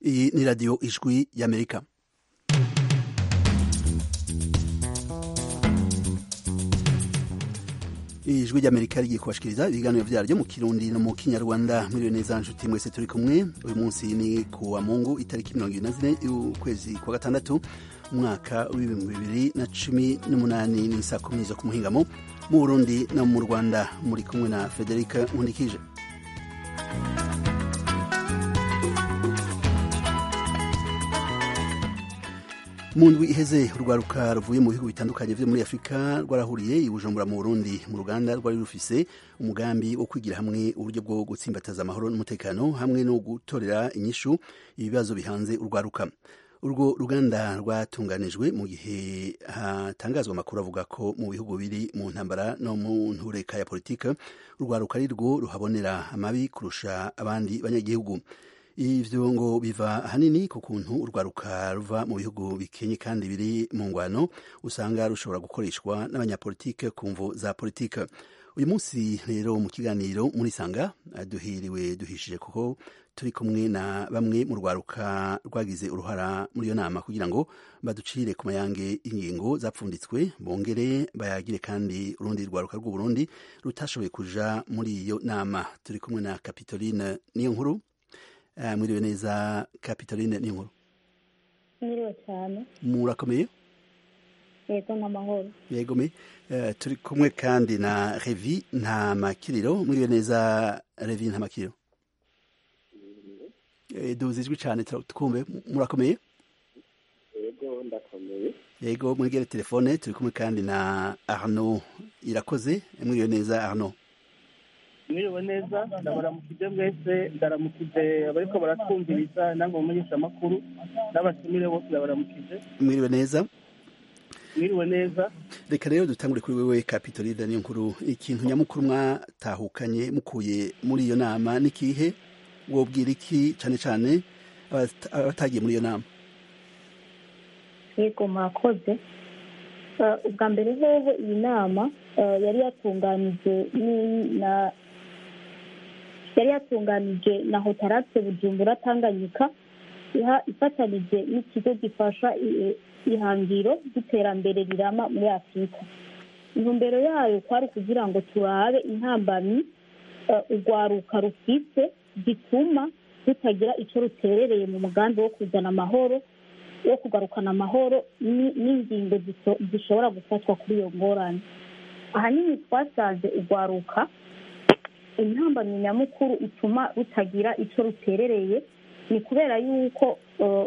iyi ni radiyo ijwi y'amerika ijwi ry'amerika rigiye kubashikiriza ibiganiro vyaryo mu kirundi no mu kinyarwanda mwiriwe neza nshuti mwese turi kumwe uyu munsi ni ku wa mungu itariki mirongo ibiri na zine y'ukwezi kwa gatandatu umwaka w'ibihumbi bibiri na cumi n'umunani ni saa kumi zo ku muhingamo mu burundi no mu rwanda muri kumwe na frederica nkundikije mu ndwi iheze urwaruka ruvuye mu bihugu bitandukanye vyo muri afurika rwarahuriye i bujumbura mu burundi mu ruganda rwari rufise umugambi wo kwigira hamwe uburyo bwo gutsimbataza amahoro n'umutekano hamwe no gutorera inyishu ibibazo bihanze urwaruka urwo ruganda rwatunganijwe mu gihe hatangazwa amakuru avuga ko mu bihugu biri mu ntambara no mu ntureka ya politika urwaruka ari rwo ruhabonera amabi kurusha abandi banyagihugu ivyo ngo biva ahanini ku kuntu urwaruka ruva mu bihugu bikenye kandi biri mu ngwano usanga rushobora gukoreshwa n'abanyapolitike ku mvo za politike uyu munsi rero mu kiganiro muri sanga duhiriwe duhishije kuko turi kumwe na bamwe mu rwaruka rwagize uruhara muri iyo nama kugira ngo baducire ku mayange ingingo zapfunditswe bongere bayagire kandi urundi rwaruka rw'uburundi rutashoboye kuja muri iyo nama turi kumwe na kapitoline niyo nkuru mwiriwe neza kapitoline ni nkuru mwiriwe cyane murakomeye yego n'amahoro yego me turi kumwe kandi na revi nta makiriro mwiriwe neza revi nta makiriro duzi ijwi cyane twumve murakomeye yego ndakomeye yego mwegere telefone turi kumwe kandi na arno irakoze mwiriwe neza arno mwiriwe neza ndabaramukije mwese ndaramukije abariko baratwumviriza namwe mumenyesha amakuru n'abatumire bose ndabaramukije mwiriwe neza mwiriwe neza reka rero dutangure kuri wewe kapitolide niyo nkuru ikintu nyamukuru mwatahukanye mukuye muri iyo nama n'ikihe wobwira iki cyane cyane abatagiye muri iyo nama yego murakoze ubwa mbere hoho iyi nama yari yatunganije na yari yatunganije na hotarate bujumbura tanganyika ifatanije n'ikigo gifasha ihangiro ry'iterambere rirama muri afurika intumbero yayo kwari kugira ngo turabe intambamyi urwaruka rufise gituma rutagira icyo ruterereye mu mugambi wo kuzana amahoro wo kugarukana amahoro n'ingingo zishobora gufatwa kuri iyo ngorane ahanini twasanze urwaruka intambamyi nyamukuru ituma rutagira icyo ruterereye ni kubera yuko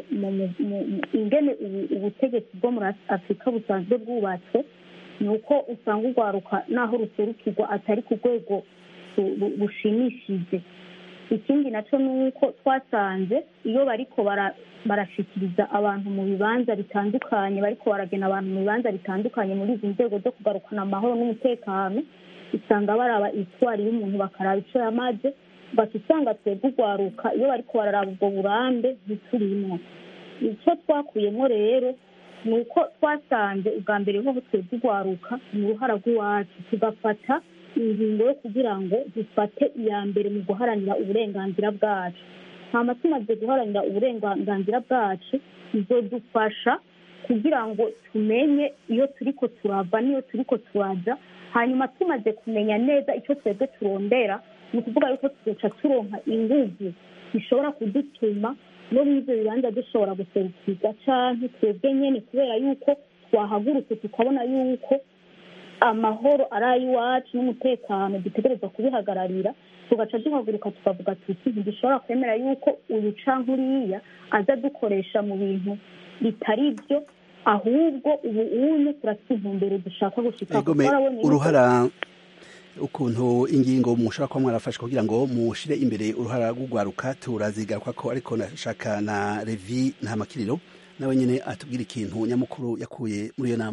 ingene ubutegetsi bwo muri afurika busanzwe bwubatswe ni uko usanga urwaruka n'aho ruserukirwa atari ku rwego rushimishije ikindi nacyo ni uko twasanze iyo bariko barashikiriza abantu mu bibanza bitandukanye bariko baragena abantu mu bibanza bitandukanye muri izi nzego zo kugarukana amahoro n'umutekano usanga baraba itwari y'umuntu bakaraba ico yamaze bati usanga twebwe urwaruka iyo bariko bararaba ubwo burambe ntiturimwo icyo twakuyemo rero ni uko twasanze ubwa mbere hoho twebwe urwaruka ni uruhara rw'iwacu tugafata ingingo yo kugira ngo dufate iya mbere mu guharanira uburenganzira bwacu hama tumaze guharanira uburenganzira bwacu bizodufasha kugira ngo tumenye iyo turiko turava n'iyo turiko turaja hanyuma tumaze kumenya neza icyo twebwe turondera ni ukuvuga yuko tuzoca turonka inguvu zishobora kudutuma no muri ivyo bibanza dushobora guserukirwa canke twebwe nyene kubera yuko twahagurutse tukabona yuko amahoro ari ay'iwacu n'umutekano dutegereza kubihagararira tugaca duhaguruka tukavuga tuti ntidushobora kwemera yuko uyu canke uriya aza dukoresha mu bintu bitari byo ahubwo ubu unye turafite intumbero dushaka gushika uruhara ukuntu ingingo mushobora kuba mwarafashe kugira ngo mushire imbere uruhara rw'urwaruka turazigaruka ko ariko nashaka na revi nta makiriro nawe nyine atubwira ikintu nyamukuru yakuye muri iyo nama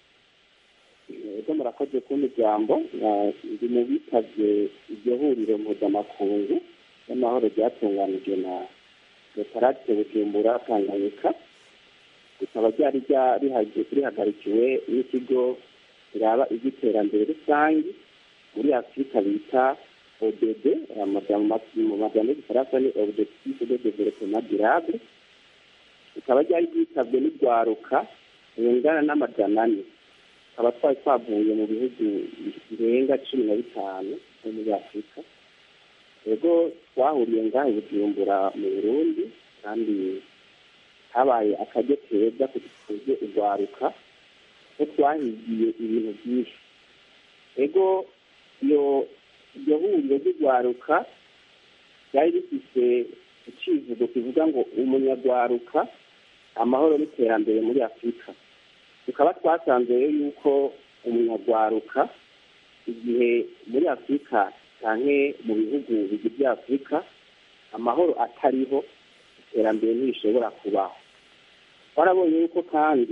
ego murakoze kumpa ijambo ndi mu bitavye iryo huriro mpuzamakungu y'amahoro ryatunganijwe na reparate bujumbura tanganyika rikaba ryari rihagarikiwe n'ikigo kiraba iby'iterambere rusange muri afurika bita ODD mu majambo y'igifaransa ni objectif de développement durable rikaba ryari ryitabwe n'urwaruka rungana n'amajana ane tukaba twari twavuye mu bihugu birenga cumi na bitanu byo muri afurika rero twahuriye ngaho bujumbura mu burundi kandi habaye akaryo keza kudukuze urwaruka ko twahigiye ibintu byinshi ego iyo iryo huriro ry'urwaruka ryari rifite icivugo kivuga ngo umunyarwaruka amahoro n'iterambere muri afurika tukaba twasanze rero yuko umunyarwaruka igihe muri afurika cyane mu bihugu bigize afurika amahoro atariho iterambere ntibishobora kubaho twarabonye yuko kandi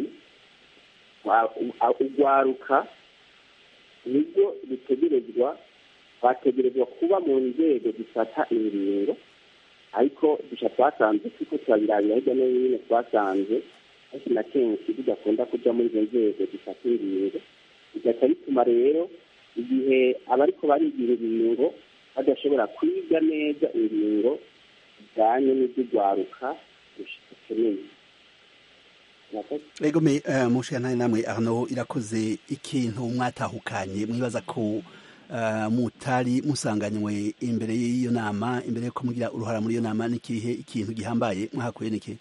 urwaruka nibyo rutegerezwa bategerezwa kuba mu nzego zifata ingingo ariko duca twasanze kuko turabirabira hirya no hino twasanze kenshi na kenshi bidakunda kuja muri izo nzego zifata ingingo bigaca bituma rero igihe abariko barigira ingingo badashobora kwiga neza ingingo zijanye n'ivy'urwaruka rukeneye ego me uh, mushana namwe Arnaud irakoze ikintu mwatahukanye mwibaza ko uh, mutari musanganywe imbere y'iyo nama imbere yuko mugira uruhara muri iyo nama n'ikihe ikintu gihambaye mwahakuye niki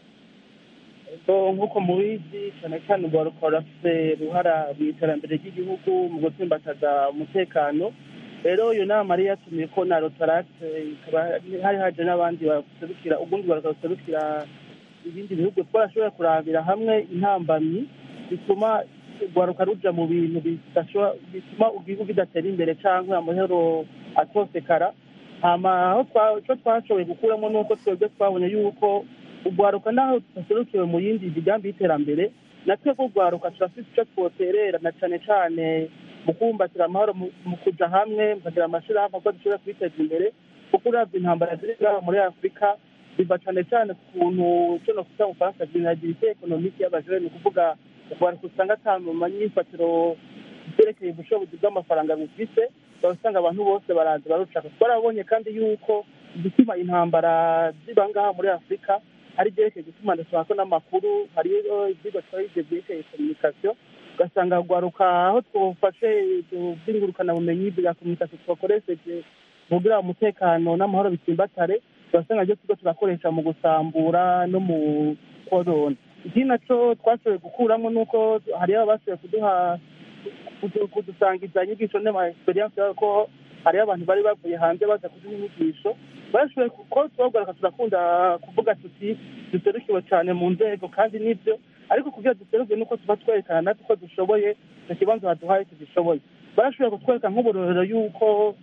nk'uko mubizi cyane cyane urwaruka rurafite uruhara mu iterambere ry'igihugu mu gutsimbataza umutekano rero iyo nama yari yatumiye ko na rotarate ikaba hari haje n'abandi baserukira ubundi rwaruka ruserukira ibindi bihugu twarashobora kurabira hamwe intambamyi bituma urwaruka ruja mu bintu bituma igihugu kidatera imbere cyangwa amahoro atosekara hama aho icyo twashoboye gukuramo ni uko twebwe twabonye yuko urwaruka naho tudaserukiwe mu yindi migambi y'iterambere natwe ko urwaruka turafite icyo twoterera na cyane cyane mu kubumbatira amahoro mu kuja hamwe mukagira amashirahamwe ko dushobora kwiteza imbere kuko uravye intambara ziri ngaho muri afurika biva cyane cyane ku kuntu cyo no kuta mu faransa vulnerabilité économique y'abajene ni ukuvuga urwaruka usanga ata mu manyifatiro byerekeye ubushobozi bw'amafaranga bufise usanga abantu bose baraza barushaka twarabonye kandi yuko igituma intambara ziba ngaha muri afurika hari ibyerekeye gutuma ndashaka n'amakuru hariyo ibyigwa twayize byerekeye communication ugasanga rwaruka aho twafashe by'ingurukanabumenyi bwa communication twakoresheje kugira umutekano n'amahoro bitsimbatare turasanga ibyo tuba turakoresha mu gusambura no mu korona ikindi nacyo twashoboye gukuramo ni uko hariyo abashoboye kuduha kudusangiza inyigisho n'ama experience ko hariyo abantu bari bavuye hanze baza kuduha inyigisho bashoboye ko tubagaruka turakunda kuvuga tuti duserukiwe cyane mu nzego kandi nibyo ariko kugira duseruke nuko tuba twerekana natwe ko dushoboye icyo kibanza baduhaye tugishoboye barashoboye kutwereka nk'uburorero y'uko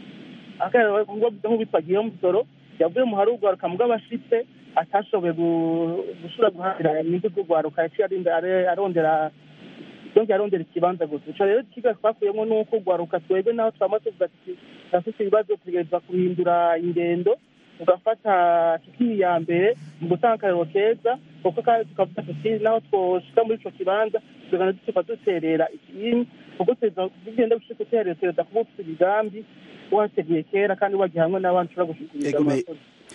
nk'uwitwa guillaume musoro yavuye mu hari urwaruka bw'abashitse atashoboye gushobora guharanira inyungu z'urwaruka yaciye arondera yongera arondera ikibanza gusa ico rero ikiga twakuyemo ni uko urwaruka twebwe naho twama tuvuga tuti turafite ibibazo tugerageza guhindura ingendo tugafata tukiri iya mbere mu gutanga akarero keza kuko kandi tukavuga tuti naho twoshika muri ico kibanza tugana dutuka duterera ikiyini kuko tugenda gushika uterera tugerageza kuba ufite imigambi wateguye kera kandi wagiye hamwe n'abandi ushobora gushikiriza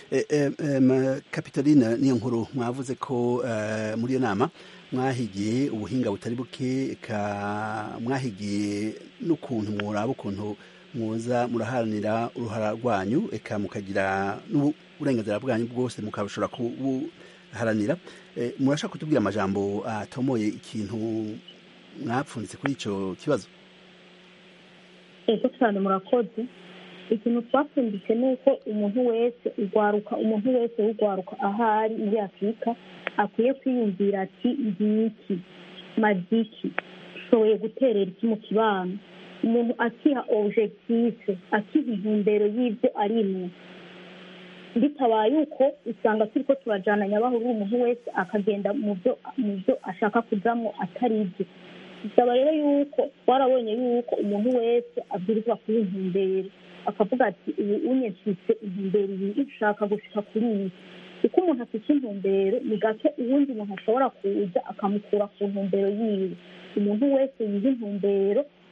kapitaline niyo nkuru mwavuze ko muri iyo nama mwahigiye ubuhinga butari buke mwahigiye n'ukuntu muraba ukuntu muza muraharanira uruhara rwanyu eka mukagira n'uburenganzira bwanyu bwose mukabashobora kubuharanira murashaka kutubwira amajambo atomoye ikintu mwapfunditse kuri icyo kibazo ego cyane murakoze ikintu twapfunditse ni uko umuntu wese urwaruka umuntu wese w'urwaruka ahari muri afurika akwiye kwiyumvira ati ngiki maziki ushoboye guterera iki mu kibano umuntu akiha objective akiha intumbero y'ibyo arimo bitabaye uko usanga turi ko turajyana nyabahuru umuntu wese akagenda mu byo mu byo ashaka kujyamo atari ibyo bisaba rero yuko twarabonye yuko umuntu wese abwirizwa kuba intumbero akavuga ati ubu unyeshitse intumbero iyi ushaka gushika kuri iyi kuko umuntu afite intumbero ni gake uwundi muntu ashobora kuza akamukura ku ntumbero yiwe umuntu wese yiha intumbero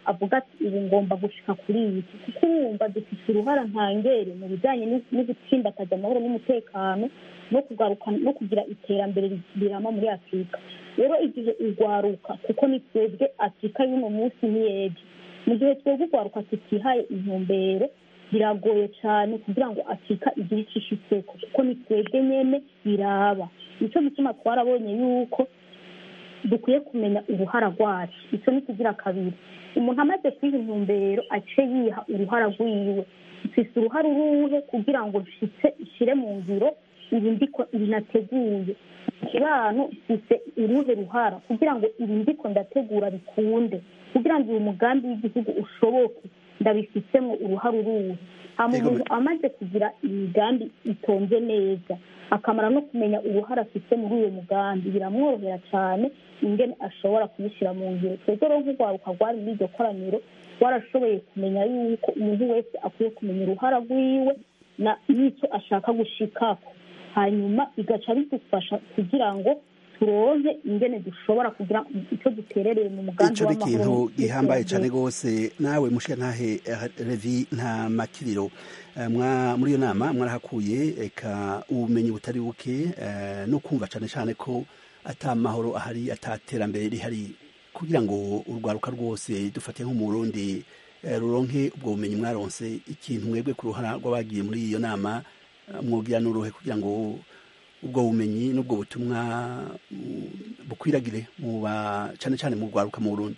avuga ati ubu ngomba gushika kuri iyi kuko urumva dufite uruhara ntangere mu bijyanye no gutsimbataza amahoro n'umutekano no kugaruka no kugira iterambere rirama muri afurika rero igihe urwaruka kuko ni twebwe afurika y'uno munsi n'iyejo mu gihe twebwe urwaruka tutihaye intumbero biragoye cyane kugira ngo afurika igire icyo ishitseko kuko ni twebwe nyene biraba nicyo gituma twarabonye yuko dukwiye kumenya uruhara rwacu icyo ni kugira kabiri umuntu amaze kwiha intumbero ace yiha uruhara rwiwe mfise uruhara uruhe kugira ngo nshitse ishire mu ngiro ibi ndiko ibi nateguye ikibano mfise uruhe ruhara kugira ngo ibi ndiko ndategura bikunde kugira ngo uyu mugambi w'igihugu ushoboke ndabifisemo uruhara uruhe hama umuntu amaze kugira imigambi itonze neza akamara no kumenya uruhara afite muri uyu mugambi biramworohera cyane ingene ashobora kubishyira mu ngiro twebwe rero nk'urwaruka rwari muri iryo koraniro rwarashoboye kumenya yuko umuntu wese akwiye kumenya uruhara rwiwe n'icyo ashaka gushikako hanyuma bigaca bidufasha kugira ngo turonke ingene dushobora kugira icyo duterereye mu mugambi ico ni ikintu gihambaye cane rwose nawe mushiya ntahe revi nta makiriro muri iyo nama mwarahakuye eka ubumenyi butari buke no kumva cane cane ko ata mahoro ahari ata terambere rihari kugira ngo urwaruka rwose dufate nko mu Burundi ruronke ubwo bumenyi mwaronse ikintu mwebwe ku ruhara rw'abagiye muri iyo nama mwogira n'uruhe kugira ngo ubwo bumenyi n'ubwo butumwa bukwiragire mu ba cyane cyane mu rwaruka mu Burundi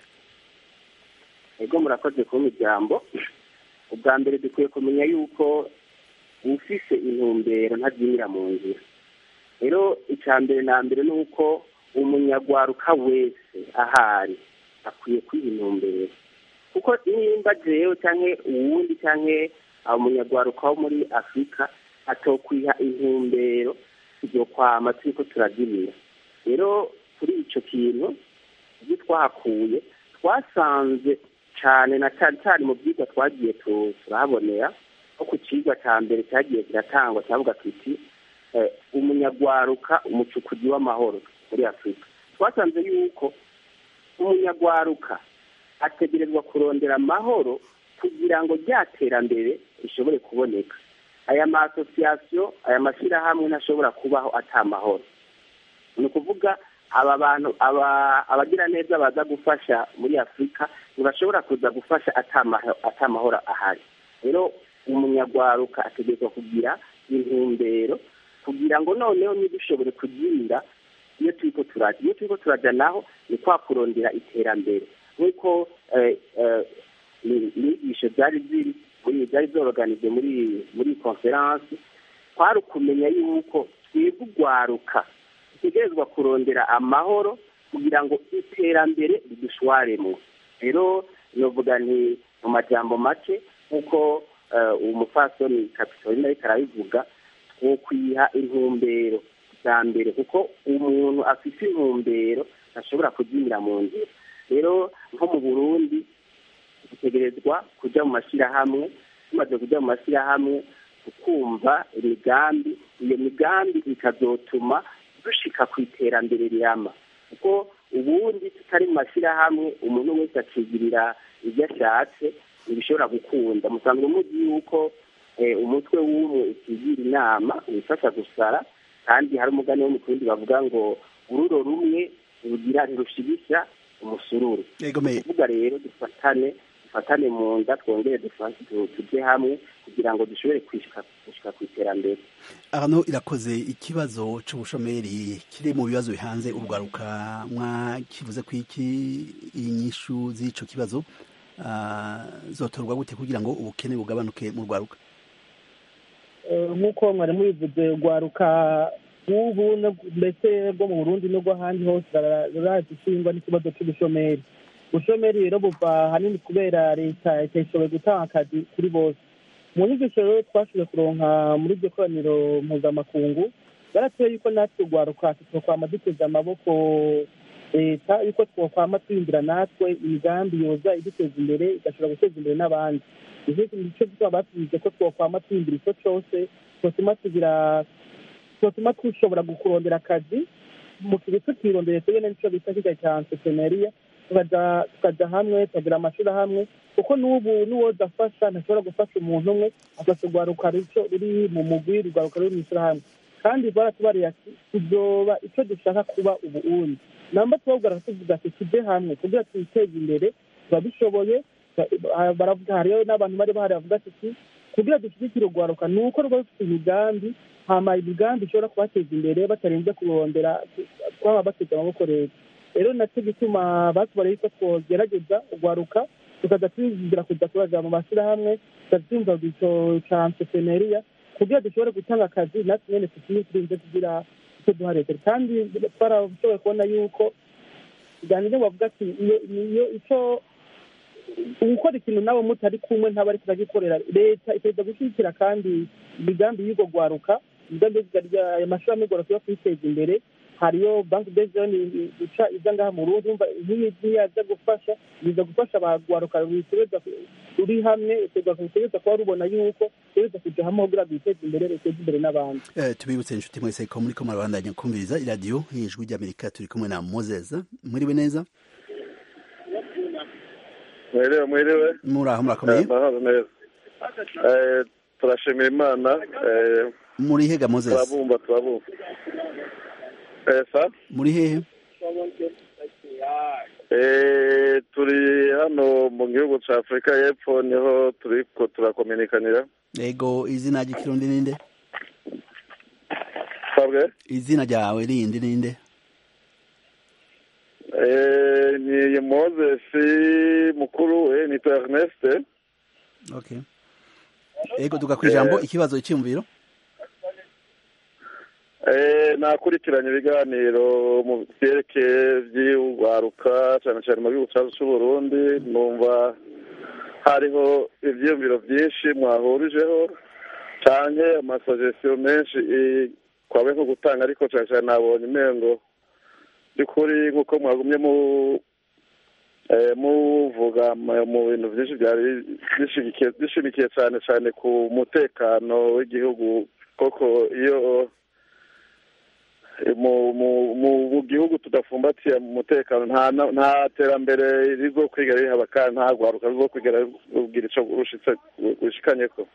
ego murakoze kuba ijambo ubwa mbere dukwiye kumenya yuko ufise intumbero ntabyinira mu nzira rero icya mbere na mbere ni uko umunyarwaruka wese ahari akwiye kwiha intumbero kuko nimba jewe cyangwa uwundi cyangwa umunyarwaruka wo muri afurika atokwiha intumbero ibyo kwama turiko turabyinira rero kuri icyo kintu ibyo twahakuye twasanze cyane na cyane cyane mu byigwa twagiye turahabonera nko ku kigwa cya mbere cyagiye kiratangwa cyavuga kiti umunyarwaruka umucukuzi w'amahoro muri afurika twasanze yuko umunyarwaruka ategerezwa kurondera amahoro kugira ngo rya terambere rishobore kuboneka aya ma asosiyasiyo aya mashyirahamwe ntashobora kubaho atamahoro ni ukuvuga aba bantu abagira neza baza gufasha muri afurika ntibashobora kuza gufasha atamahoro ahari rero umunyarwaruka ategerezwa kugira intumbero kugira ngo noneho ntidushobore kugira iyo turiko turajya iyo turiko turajya naho ni kwa kurondera iterambere nk'uko inyigisho byari ziri byari zoroganije muri muri konferansi twari ukumenya yuko twebwe urwaruka dutegerezwa kurondera amahoro kugira ngo iterambere ridushwaremo rero novuga nti mu majambo make nk'uko umufasoni kapitorina ariko arabivuga twokwiha intumbero bwa mbere kuko umuntu afite intumbero ntashobora kubyinira mu nzira rero nko mu burundi dutegerezwa kujya mu mashyirahamwe tumaze kujya mu mashyirahamwe tukumva imigambi iyo migambi ikazotuma dushika ku iterambere rirama kuko ubundi tutari mu mashyirahamwe umuntu wese akigirira ibyo ashatse ntibishobora gukunda musanzwe muzi yuko umutwe w'umwe ukigira inama wifasha gusara kandi hari umugani wo mu kundi bavuga ngo ururo rumwe rugira ntirushibisha umusururu kuvuga rero dufatane dufatane mu nda twongere tujye hamwe kugira ngo dushobore gushika ku iterambere hano irakoze ikibazo cy'ubushomeri kiri mu bibazo bihanze urwaruka mwakivuze ko iki inyishu z'ico kibazo zotorwa gute kugira ngo ubukene bugabanuke mu rwaruka nk'uko mwari mubivuze urwaruka nk'ubu mbese rwo mu burundi n'urw'ahandi hose rurazi ishingwa n'ikibazo cy'ubushomeri ubushomeri rero buva ahanini kubera leta itashoboye gutanga akazi kuri bose mu nyigisho rero twashoboye kuronka muri iryo koraniro mpuzamakungu baratuye yuko natwe urwaruka twokwama duteze amaboko leta yuko twokwama twiyumvira natwe imigambi yoza iduteza imbere igashobora guteza imbere n'abandi nicyo gituma batubize ko twokwama twiyumvira icyo cyose twotuma tugira twotuma dushobora kurondera akazi mu kibi tukirondeye twebwe n'icyo bita kiga cya entrepreneuria tukajya hamwe tukagira amashyirahamwe kuko n'ubu n'uwoza afasha ntashobora gufasha umuntu umwe afasha urwaruka ruri mu mugwi urwaruka ruri mu ishyirahamwe kandi baratubariye ati tuzoba icyo dushaka kuba ubu undi namba tubabwira tuvuga ati tujye hamwe kugira twiteze imbere tuba dushoboye baravuga hariyo n'abantu bari bahari bavuga ati kugira dushyigikire urwaruka ni uko rwaba rufite imigambi hama imigambi ishobora kubateza imbere batarinze kurondera twaba bateze amaboko leta rero nacyo gituma batubariye ko twogerageza urwaruka tukaza twizira kujya kubaza mu mashyirahamwe tukazumva icyo cya entrepreneuria kugira dushobore gutanga akazi natwe nyine tukiri turinze kugira icyo duha leta kandi twarashoboye kubona yuko iganiro bavuga ati iyo icyo gukora ikintu nawe mutari kumwe ntaba ariko uragikorera leta itegereza gushyigikira kandi imigambi y'urwo rwaruka imigambi ayo mashuri amigora kuba kwiteza imbere hariyo banki bezoni guca iza ngaha mu rundi umva nk'iyi ntiyaza gufasha biza gufasha abagwaruka ruri hamwe rutegereza kuba rubona yuko rutegereza kujya hamwe kugira ngo biteze imbere ruteze imbere n'abandi tubibutse inshuti mwese ko muri ko murabandanya kumviriza iradiyo y'ijwi ry'amerika turi kumwe na mozeza mwiriwe neza mwiriwe mwiriwe muri aho murakomeye amahoro neza turashimira imana muri hega mozeza turabumva turabumva esa muri hehe turi hano mu gihugu cya afurika y'epfo niho turi turakominikanira yego izina ry'ikirundi ninde sabwe izina ryawe rindi ninde ni mozesi mukuru we ni erneste okay yego tuga ku ijambo ikibazo cyiyumviro nakurikiranye ibiganiro mu byerekeye by'urwaruka cyane cyane mu gihugu cyacu cy'u Burundi numva hariho ibyiyumviro byinshi mwahurijeho cyane amasogesiyo menshi kwawe nko gutanga ariko cyane cyane nabonye imengo by'ukuri nk'uko mwagumye mu muvuga mu bintu byinshi byari bishimikiye cyane cyane ku mutekano w'igihugu koko iyo mu gihugu tudafumbatiye mu mutekano nta terambere rizo kwiga rihaba kandi nta rwaruka rizo kwiga rubwira icyo rushikanye ko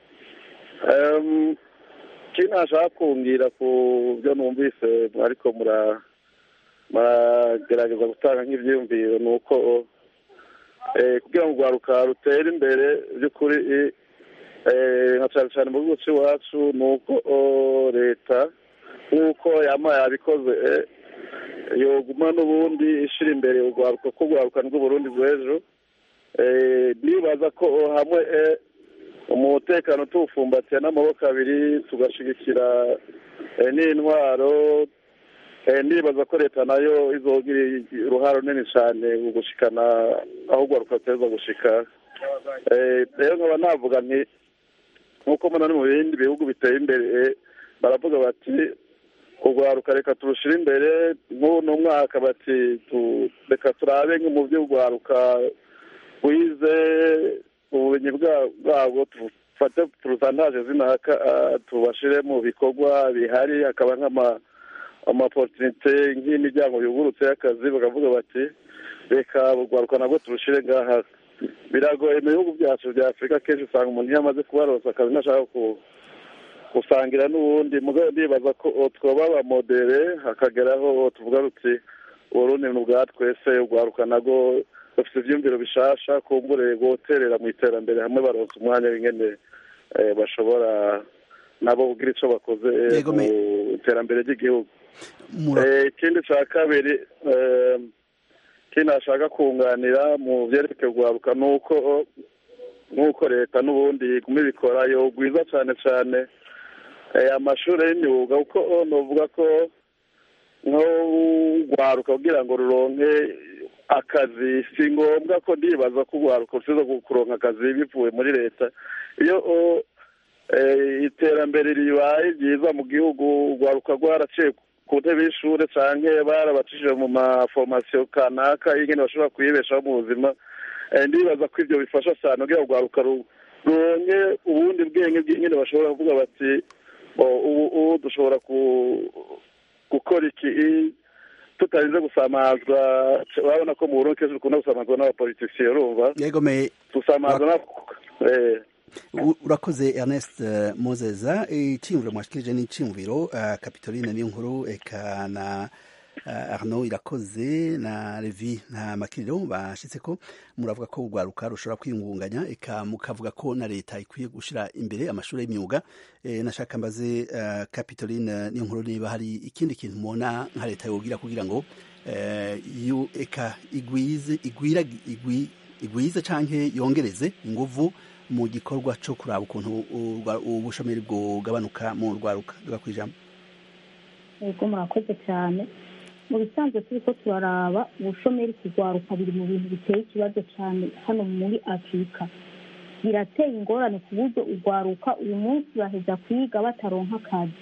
ikindi nashaka kumbwira ku byo numvise ariko muragerageza gutanga nk'ibyiyumviro ni uko kugira ngo urwaruka rutere imbere by'ukuri nka cyane cyane mu gihugu cy'iwacu ni uko leta nk'uko yama yabikoze yoguma n'ubundi ishyira imbere urwaruka ko urwaruka rw'uburundi rw'ejo nibaza ko hamwe umutekano tuwufumbatiye n'amaboko abiri tugashyigikira n'intwaro nibaza ko leta nayo izogira uruhare runini cyane mu gushikana aho urwaruka ruteza gushika rero nkaba navuga nti nk'uko mbona no mu bindi bihugu biteye imbere baravuga bati urwaruka reka turushyire imbere nk'uno mwaka bati reka turabe mu by'urwaruka wize ubumenyi bwabwo dufate turusandaje zinaka tubashyire mu bikorwa bihari hakaba nk'amaporutinite nk'imiryango yugurutse y'akazi bakavuga bati reka urwaruka nabwo turushyire ngaha biragoye mu bihugu byacu bya afurika kenshi usanga umuntu iyo amaze kubaroza akazi ntashaka gusangira n'ubundi mugabo ndibaza ko twoba abamodere hakageraho tuvuga ruti uburundi ni ubwa twese urwaruka nabwo bafite ibyumviro bishasha kumbure guterera mu iterambere hamwe baronsa umwanya w'ingene bashobora nabo kugira icyo bakoze mu iterambere ry'igihugu ikindi cya kabiri ikindi nashaka kunganira mu byerekeye urwaruka ni uko nk'uko leta n'ubundi iguma ibikora yogwiza cyane cyane amashuri y'imyuga kuko nuvuga ko nk'urwaruka kugira ngo ruronke akazi si ngombwa ko ndibaza ko urwaruka rusiza kuronka akazi bivuye muri leta iyo iterambere ribaye ryiza mu gihugu urwaruka rwaraciye ku ntebe y'ishuri cyangwa barabacishije mu maforomasiyo kanaka y'ingene bashobora kuyibeshaho mu buzima ndibaza ko ibyo bifasha cyane kugira ngo urwaruka ruronke ubundi bwenge bw'ingene bashobora kuvuga bati ubu dushobora gukora iki tutarinze gusamazwa urabona ko mu burundi kenshi dukunda gusamazwa n'abapolitisiye urumva yego me gusamazwa na eh, U- urakoze ernest eh, mozeza iciyumviro mwashikirije ni iciyumviro eh, capitoline niyo nkuru eka na eh, arnaud irakoze na levi nta makiriro bashitse ko muravuga ko urwaruka rushobora kwiyungunganya eka mukavuga ko na leta ikwiye gushira imbere amashuri y'imyuga eh, nashaka mbaze eh, capitoline niyo nkuru niba hari ikindi kintu mubona nka leta yogira kugira ngo eh, yu- eka igwize igwira igwi igwize canke yongereze inguvu mu gikorwa cyo kuraba ukuntu urwa- ubushomeri bwogabanuka mu rwaruka duga kwijambo yego murakoze cyane mu bisanzwe turi ko turaraba ubushomeri kugwaruka biri mu bintu biteye ikibazo cyane hano muri afurika birateye ingorane ku buryo urwaruka uyu munsi baheza kwiga bataronka akazi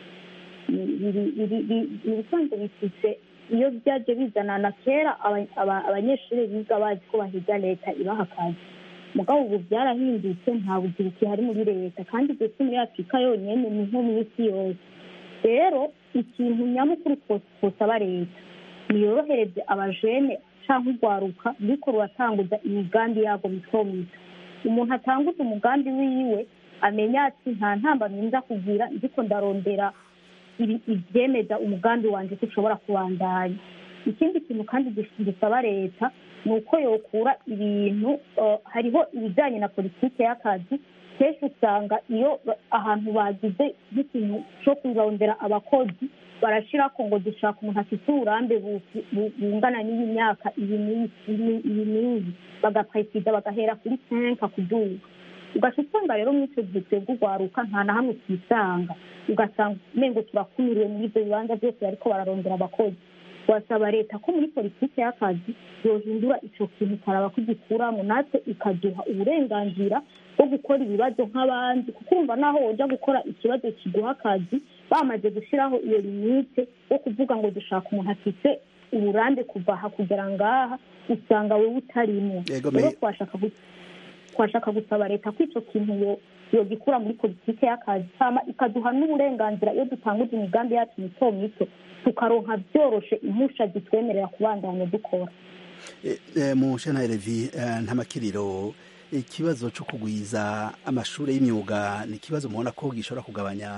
Ni- biri- biri- biri- mu bisanzwe bifise iyo byaje bizanana kera aba- aba- abanyeshuri biga bazi ko bahiga leta ibaha akazi mugabo ubu byarahindutse nta bugira ikihari muri leta kandi ibyo si muri afurika yonyine ni nko mu isi yose rero ikintu nyamukuru twose twosaba leta niyorohereze abajene cyangwa urwaruka ruriko ruratanguza imigambi yabo mito mito umuntu atanguza umugambi wiwe amenya ati nta ntambamyi nza kugira ndiko ndarondera ibi- ibyemeza umugambi wanjye ko ushobora kubandanya ikindi kintu kandi gis- gisaba leta ni uko yokura ibintu eh, hariho ibijyanye na politiki y'akazi kenshi usanga iyo ba- ahantu bagize nk'ikintu cyo kurondera abakozi barashirako ngo dushaka umuntu afite uburambe bu- bu- bungana n'iyi myaka iyi n'iyi iyi- iyi n'iyi bagapresiza bagahera kuri senka kuduga ugaca usanga rero muri icyo gihe twebwe urwaruka nta na hamwe twisanga ugasanga umengo turakumiriwe muri ibyo bibanza byose bariko bararondera abakozi wasaba leta ko muri politiki y'akazi yohindura ico kintu ikaraba ko igikuramo natwe ikaduha uburenganzira bwo gukora ibibazo nk'abandi kuko urumva naho woja gukora ikibazo kiguha akazi bamaze gushiraho iyo limite yo kuvuga ngo dushaka umuntu afite uburambe kuva aha kugera ngaha usanga wewe utarimo Yego, rero me- twashaka gu- twashaka gusaba leta ko ico kintu yo- yogikura muri politiki y'akazi hama ikaduha n'uburenganzira iyo dutanguza imigambi yacu mito mito tukaronka byoroshe impusha zitwemerera kubandanya dukora Eh, eh, mu shana levi eh, nta makiriro ikibazo cyo kugwiza amashuri y'imyuga ni ikibazo mubona ko gishobora kugabanya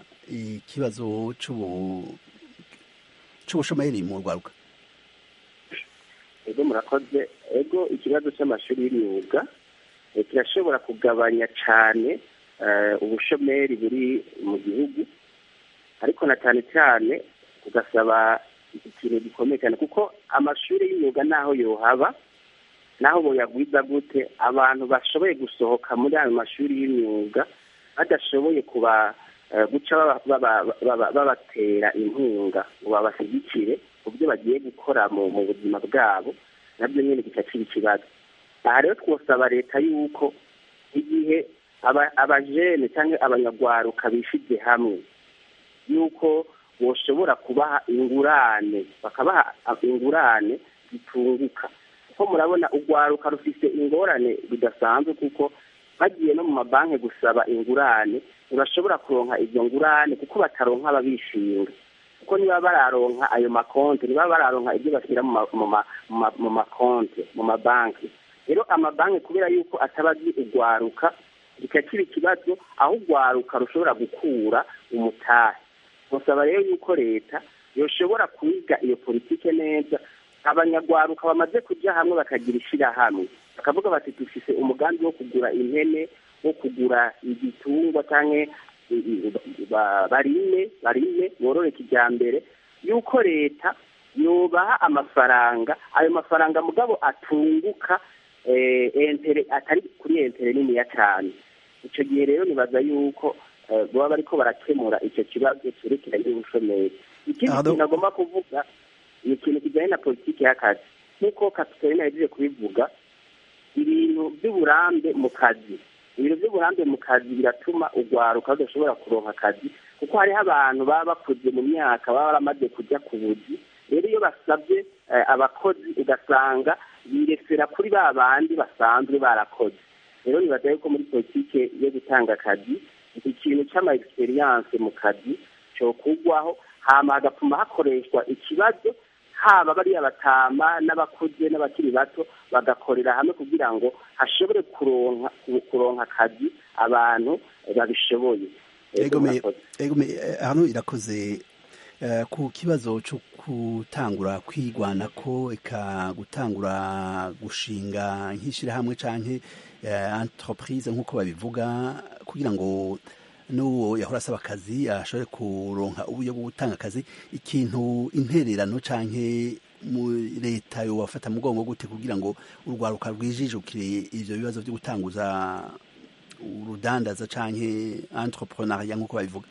ikibazo c'ubu- c'ubushomeri mu rwaruka ego murakoze ego ikibazo cy'amashuri y'imyuga eh, kirashobora kugabanya cyane eh, ubushomeri buri mu gihugu ariko na cyane cyane ugasaba ikintu gikomeye cyane kuko amashuri y'imyuga naho yohaba naho boyagwiza gute abantu bashoboye gusohoka muri ayo mashuri y'imyuga badashoboye kuba eh, guca baba- baba- baba- babatera inkunga ngo babashyigikire ku byo bagiye gukora mu mu buzima bwabo nabyo nyine gica kiba ikibazo aha rero twosaba leta yuko igihe aba- abajene cyangwa abanyagwaruka bishize hamwe yuko boshobora kubaha ingurane bakabaha ingurane zitunguka kuko murabona urwaruka rufite ingorane bidasanzwe kuko bagiye no mu mabanki gusaba ingurane urashobora kuronka izo ngurane kuko bataronka ababishinga kuko niba bararonka ayo makonti niba bararonka ibyo bashyira mu ma- mu ma- mu ma- mu makonti mu mabanki rero amabanki kubera yuko ataba azi urwaruka bikaba kiba ikibazo aho urwaruka rushobora gukura umutahe musaba rero yuko leta yoshobora kwiga iyo politike neza abanyagwaruka bamaze kujya hamwe bakagira ishyirahamwe bakavuga bati dufise umugambi wo kugura impene wo kugura igitungwa cyangwa barime barime borore kijyambere yuko leta yubaha amafaranga ayo mafaranga mugabo atunguka eh, entere atari kuri entere niniya cyane icyo gihe rero nibaza yuko eh, baba bariko barakemura icyo kibazo cyerekeranye n'ubushomeri ikindi Ado- kintu agomba kuvuga ni ikintu kijyanye na politiki y'akazi nk'uko kapitolina yagiye kubivuga ibintu by'uburambe mu kazi ibintu by'uburambe mu kazi biratuma urwaruka rudashobora kuronka akazi kuko hariho abantu baba bakuze mu myaka baba baramaze kujya ku buzi rero iyo basabye eh, abakozi ugasanga biresera kuri ba bandi basanzwe barakoze rero nibaza yuko muri politike yo gutanga akazi ikintu cy'ama experience mu kazi cyokugwaho hama hagapfuma hakoreshwa ikibazo haba bariya batama n'abakuze n'abakiri bato bagakorera hamwe kugira ngo hashobore kuronka kuronka akazi abantu babishoboye egome hano irakoze ku kibazo cyo gutangura kwigwana ko eka gutangura gushinga nk'ishyirahamwe cyangwa entreprise nk'uko babivuga kugira ngo n'uwo yahora asaba akazi ashobore kuronka uburyo bwo gutanga akazi ikintu intererano cyangwa mu leta yobafata mugongo gute kugira ngo urwaruka rwijijukire ivyo bibazo byo gutanguza urudandaza canke entrepreneuria nk'uko babivuga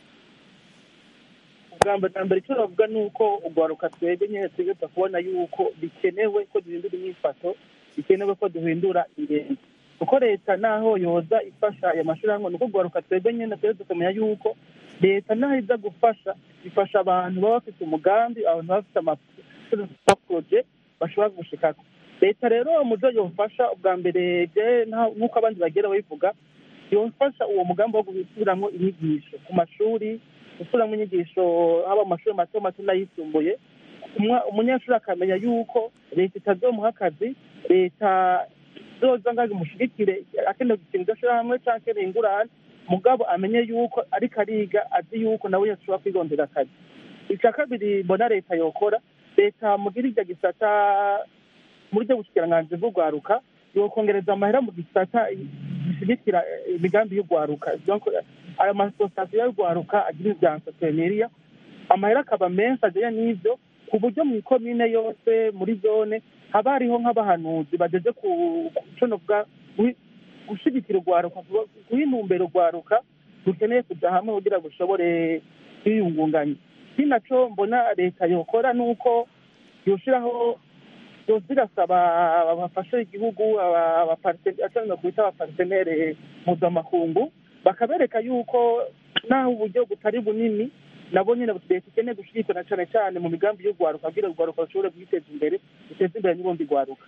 ubwamba bwa mbere icyo bavuga ni uko urwaruka twebwe nyine twigeza kubona yuko bikenewe ko duhindura imyifato bikenewe ko duhindura ingendo kuko leta naho yoza ifasha aya mashyirahamwe ni uko urwaruka twebwe nyine twebwe tukamenya yuko leta naho iza gufasha ifasha abantu baba bafite umugambi abantu baba bafite amaporoje bashobora gushikako leta rero mu byo yofasha ubwa mbere nk'uko abandi bagera babivuga yofasha uwo mugambi wo gusubiramo inyigisho ku mashuri gusubiramo inyigisho haba mu mashuri mato mato n'ayisumbuye umunyeshuri akamenya yuko leta itazomuha akazi leta zoza ngaho imushyigikire akeneye gukinga ishyirahamwe cyangwa akeneye ingurane mugabo amenye yuko ariko ariga azi yuko nawe yashobora kwigondera akazi icya kabiri mbona leta yokora leta mugira iryo gisata muri byo bushikiranganji bw'urwaruka yokongereza amahera mu gisata gishyigikira imigambi y'urwaruka ayo masosiyasiyo y'urwaruka agira ibya entrepreneuria amahera akaba menshi ajyanye n'ibyo ku buryo mu ikomine yose muri zone haba hariho nk'abahanuzi bageze ku conovuga gushyigikira urwaruka guha intumbero urwaruka rukeneye kujya hamwe kugira ngo ushobore kwiyungunganya iki nacyo mbona leta yokora ni uko yoshyiraho yoza irasaba bafashe igihugu abaparteneri kwita abaparteneri mpuzamakungu bakabereka yuko naho uburyo butari bunini nabo nyine leta ikeneye gushyigikira cyane cyane mu migambi y'urwaruka kugira ngo urwaruka rushobore kwiteza imbere ruteze imbere n'ubundi rwaruka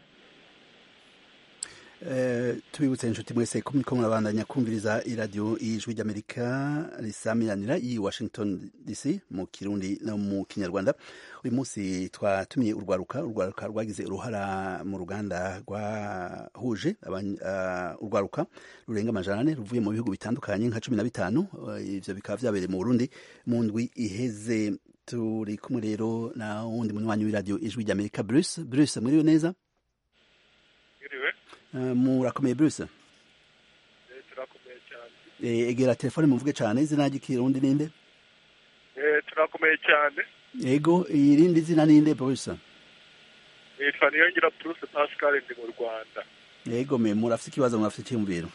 tubibutse inshuti mwese ko muriko murabandanya kumviriza iradiyo y'ijwi ry'amerika risamiranira i washington dc mu kirundi no mu kinyarwanda uyu munsi twatumiye urwaruka urwaruka rwagize uruhara mu ruganda rwahuje urwaruka rurenga amajana ane ruvuye mu bihugu bitandukanye nka cumi na bitanu ivyo bikaba vyabereye mu burundi mu ndwi iheze turi kumwe rero na wundi munywanyi w'iradiyo ijwi ry'amerika bruce bruce mwiriwe neza murakomeye bruce turakomeye cyane egera telefone muvuge cyane izina ry'ikirundi ninde turakomeye cyane yego irindi zina ninde bruce nitwa niyongira bruce pascal ndi mu rwanda yego me murafite ikibazo murafite icyiyumviro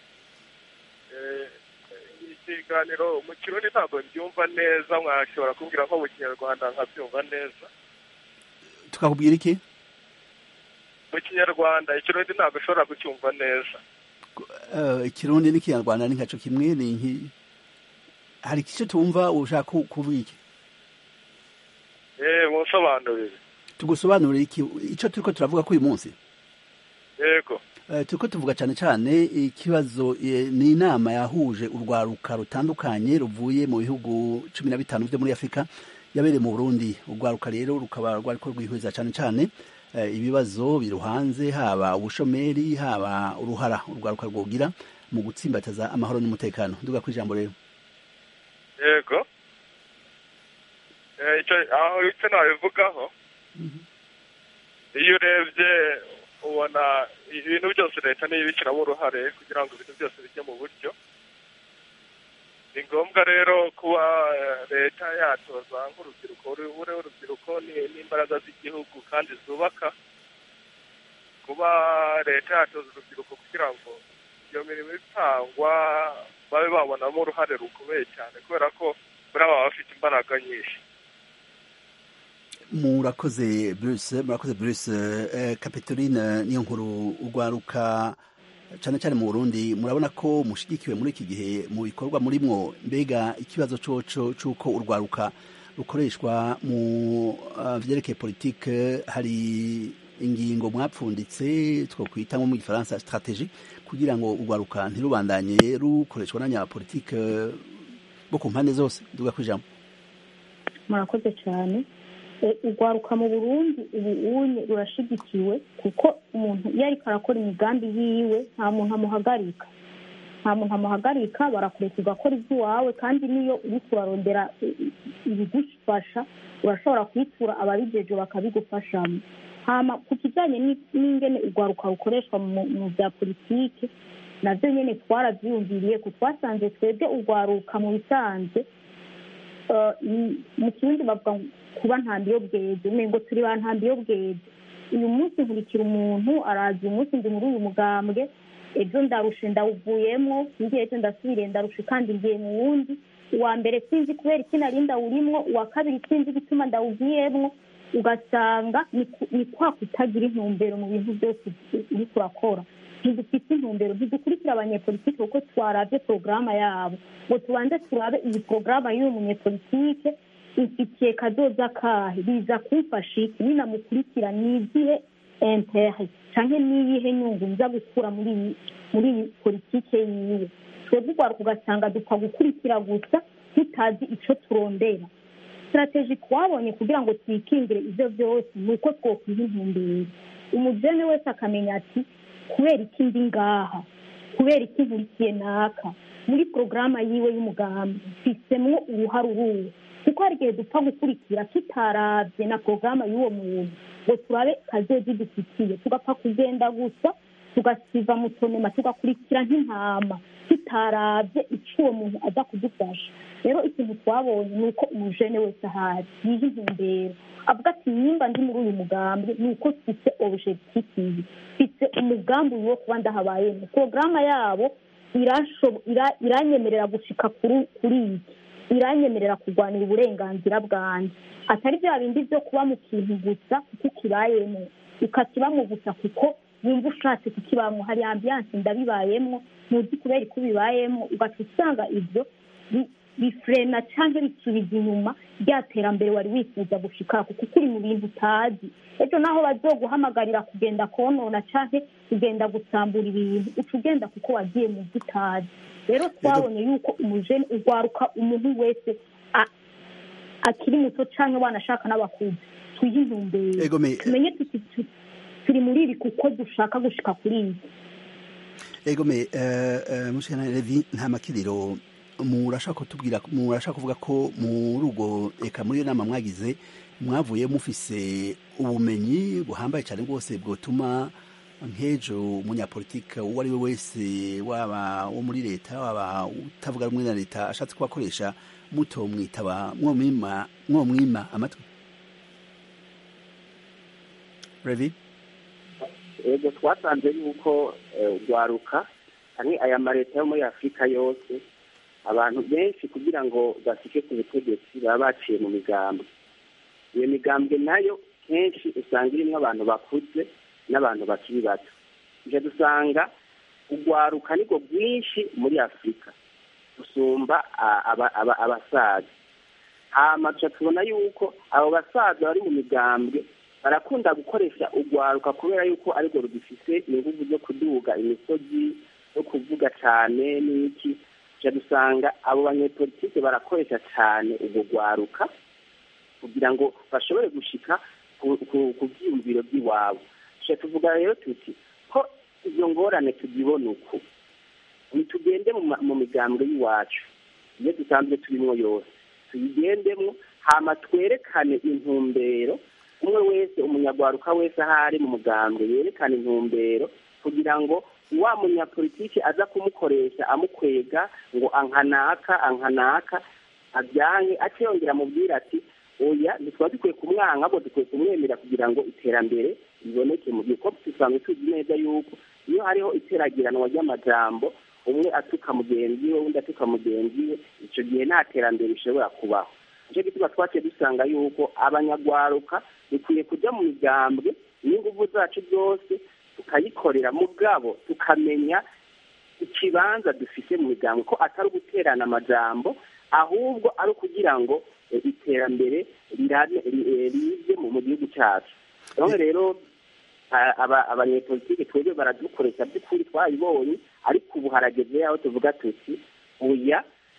ikiganiro mu kirundi ntabwo mbyumva neza mwashobora kumbwira ko mu kinyarwanda nkabyumva neza tukakubwira iki mu kinyarwanda ikirundi ntabwo ushobora kucyumva neza ikirundi n'ikinyarwanda ni nkaco kimwe ni nki hari igice tumva ushaka kuvuga iki eh musobanurire tugusobanurire iki ico turiko turavuga ko uyu munsi yego turiko tuvuga cyane cyane ikibazo ni inama yahuje urwaruka rutandukanye ruvuye mu bihugu cumi na bitanu byo muri afurika yabereye mu burundi urwaruka rero rukaba rwariko rwihuriza cyane cyane ibibazo biruhanze haba ubushomeri haba uruhara urwaruka rwogira mu gutsimbataza amahoro n'umutekano duga ku ijambo rero yego aho icyo nabivugaho iyo urebye ubona ibintu byose leta niyo ibishyiramo uruhare kugira ngo ibintu byose bijye mu buryo ni ngombwa rero kuba leta yatoza nk'urubyiruko ure urubyiruko n'imbaraga z'igihugu kandi zubaka kuba leta yatoza urubyiruko kugira ngo iyo mirimo itangwa babe babonamo uruhare rukomeye cyane kubera ko muri aba bafite imbaraga nyinshi murakoze bruce murakoze bruce kapitoline niyo nkuru urwaruka cyane cyane mu burundi murabona ko mushigikiwe muri iki gihe mu bikorwa murimwo mbega ikibazo coco c'uko urwaruka rukoreshwa mu vyerekeye politike hari ingingo mwapfunditse twokwita nko mu gifaransa strategie kugira ngo urwaruka ntirubandanye rukoreshwa n'abanyapolitike bo ku mpande zose duga kwijambo murakoze cyane urwaruka mu burundi ubu unye rurashigikiwe kuko umuntu iyo ariko arakora imigambi yiwe nta muntu amuhagarika nta muntu amuhagarika barakureka ugakora iby'iwawe kandi niyo uri kurarondera ibigufasha urashobora kuyitura ababigeje bakabigufashamo hama ku kijyanye n'ingene urwaruka rukoreshwa mu bya politiki nabyo nyine twarabyiyumviriye ko twasanze twebwe urwaruka mu bisanzwe mu kirundi bavuga kuba ntambiyo bweze ngo turi ba ntambiyo bweze uyu munsi nkurikira umuntu araza uyu munsi ndi muri uyu mugambwe ejo ndarushe ndawuvuyemo ngiye ejo ndasubire ndarushe kandi ngiye mu wundi uwa mbere sinzi kubera iki nari ndawurimo uwa kabiri sinzi igituma ndawugiyemo ugasanga ni kwa kutagira intumbero mu bintu byose uri kurakora ntidufite intumbero ntidukurikira abanyepolitike kuko twarabye porogaramu yabo ngo tubanze turabe iyi porogaramu y'uyu munyepolitike ifitiye kadoza kahe biza kumfasha iki ninamukurikira ni izihe intere cyangwa n'iyihe nyungu nza gukura muri iyi muri iyi politike yiwe twebwe urwaruka ugasanga dupfa gukurikira gusa tutazi icyo turondera sitarateji twabonye kugira ngo twikingire ibyo byose ni uko twokwiha intumbero umujene wese akamenya ati kubera iki ndi ngaha kubera iki nkurikiye naka muri porogaramu yiwe y'umugambi mfisemwo uruhare uruwe kuko hari igihe dupfa gukurikira tutarabye na porogaramu y'uwo muntu ngo turabe kazozi dufitiye tugapfa kugenda gusa tugasiva mu tonema tugakurikira nk'intama tutarabye icyo uwo muntu aza kudufasha rero ikintu twabonye ni uko umujene wese ahari yiha intumbero avuga ati nimba ndi muri uyu mugambi ni uko mfite objective mfite umugambi wo kuba ndahabayemo porogaramu yabo iranyemerera gushika kuri iki iranyemerera kurwanira uburenganzira bwanjye atari bya bindi byo kuba mu kintu gusa kuko ukibayemo ukakibamo gusa kuko wumva ushatse kukibamo hari ambiyanse ndabibayemo ntuzi kubera ko ubibayemo ugaca usanga ibyo bifurena cyangwa bisubiza inyuma rya terambere wari wifuza gushika kuko uri mu bintu utazi ejo naho bazoguhamagarira kugenda konona cyangwa kugenda gusambura ibintu uca ugenda kuko wagiye mu byo utazi rero twabonye yuko umujene urwaruka umuntu wese akiri muto cyangwa wanashaka n'abakuzi twihe intumbero tumenye turi muri ibi kuko dushaka gushika kuri ibi egome mushana revi nta makiriro murashaka kutubwira murashaka kuvuga ko muri urwo reka muri iyo nama mwagize mwavuye mufise ubumenyi buhambaye cyane rwose bwotuma nk'ejo umunyapolitike uwo ari we wese waba wo muri leta waba utavuga rumwe na leta ashatse kubakoresha muto mwitaba mwomwima amatwi revi ego twasanze yuko urwaruka hamwe aya maleta yo muri afurika yose abantu benshi kugira ngo basike ku butegetsi baba baciye mu migambwe iyo migambwe nayo kenshi usanga irimo abantu bakuze n'abantu bakiri bato ibyo dusanga urwaruka nibwo bwinshi muri afurika gusumba abasaza hama tubona yuko abo basaza bari mu migambwe barakunda gukoresha urwaruka kubera yuko ariko rugifite ingufu zo kuduga imisozi yo kuvuga cyane n'iki tujya dusanga abo banyepolitike barakoresha cyane urwo rwaruka kugira ngo bashobore gushika ku byiyumviro by'iwabo tujya tuvuga rero tuti ko izo ngorane tuzibona uku ntitugende mu migambwe y'iwacu iyo dusanzwe turimo yose tuyigendemo hama twerekane intumbero umwe wese umunyarwaruka wese aho ari mu mugambwe yerekana intumbero kugira ngo wa munyapolitiki aza kumukoresha amukwega ngo ankanaka ankanaka ajyanye akiyongera amubwira ati oya ntitwaba dukwiye kumwanga ahubwo dukwiye kumwemera kugira ngo iterambere riboneke mu gihe kuko dusanzwe tuzi neza yuko iyo hariho iteragiranwa ry'amajambo umwe atuka mugenzi we undi atuka mugenzi we icyo gihe nta terambere rishobora kubaho nicyo gituma twaciye dusanga yuko abanyarwaruka dukwiye kujya mu migambwe n'ingufu zacu zose tukayikorera mu bwabo tukamenya ikibanza dufite mu migambwe ko atari uguterana amajambo ahubwo ari ukugira ngo iterambere rize mu gihugu cyacu rero abanyepolitike twebwe baradukoresha by'ukuri twayibonye ariko ubu harageze yaho tuvuga tuti oya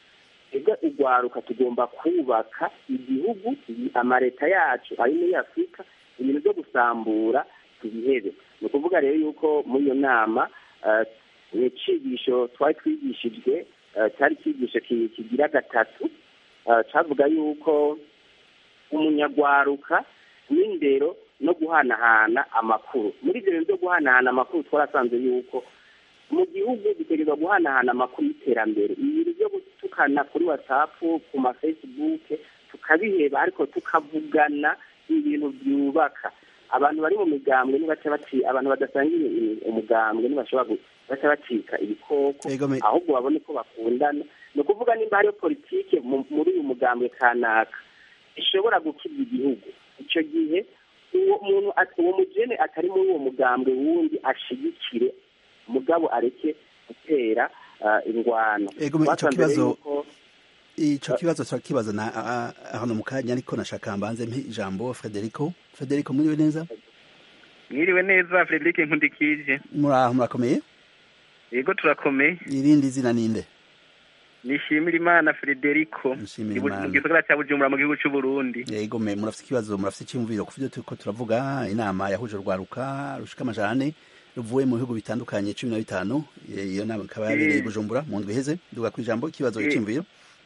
ega urwaruka tugomba kubaka igihugu amaleta yacu ari muri afurika ibintu byo gusambura tubihebe ni ukuvuga rero yuko muri iyo nama ni icigisho twari twigishijwe cyari icyigisho kigira gatatu cyavuga yuko umunyagwaruka n'indero no guhanahana amakuru muri ibyo bintu byo guhanahana amakuru twarasanze yuko mu gihugu dutegerezwa guhanahana amakuru y'iterambere ibintu byo gutukana kuri watsapu ku mafesibuke tukabiheba ariko tukavugana ibintu byubaka abantu bari mu migambwe nibaca baci abantu badasangiye umugambwe ntibashobora baca bacika ibikoko ahubwo babone ko bakundana ni ukuvuga nimba hariyo politike muri uyu mugambwe kanaka ishobora gukiza igihugu icyo gihe uwo muntu uwo mugene atari muri uwo mugambwe wundi ashigikire mugabo areke gutera ingwano icyo kibazo icyo kibazo turakibaza na hano mu kanya ariko nashaka mbanze mpe ijambo frederico frederico mwiriwe neza mwiriwe neza frederic nkundikije muraho murakomeye yego turakomeye irindi zina ninde nishimira imana frederico Nishimira mu Imana. gisagara cya bujumbura mu gihugu cy'u burundi yego me murafite ikibazo murafite icyumviro ku byo turiko turavuga inama yahuje urwaruka rushika amajane ruvuye mu bihugu bitandukanye cumi na bitanu iyo nama ikaba yabereye i Eh. bujumbura mu ndwi iheze duga ku ijambo ikibazo Eh. cy'imviro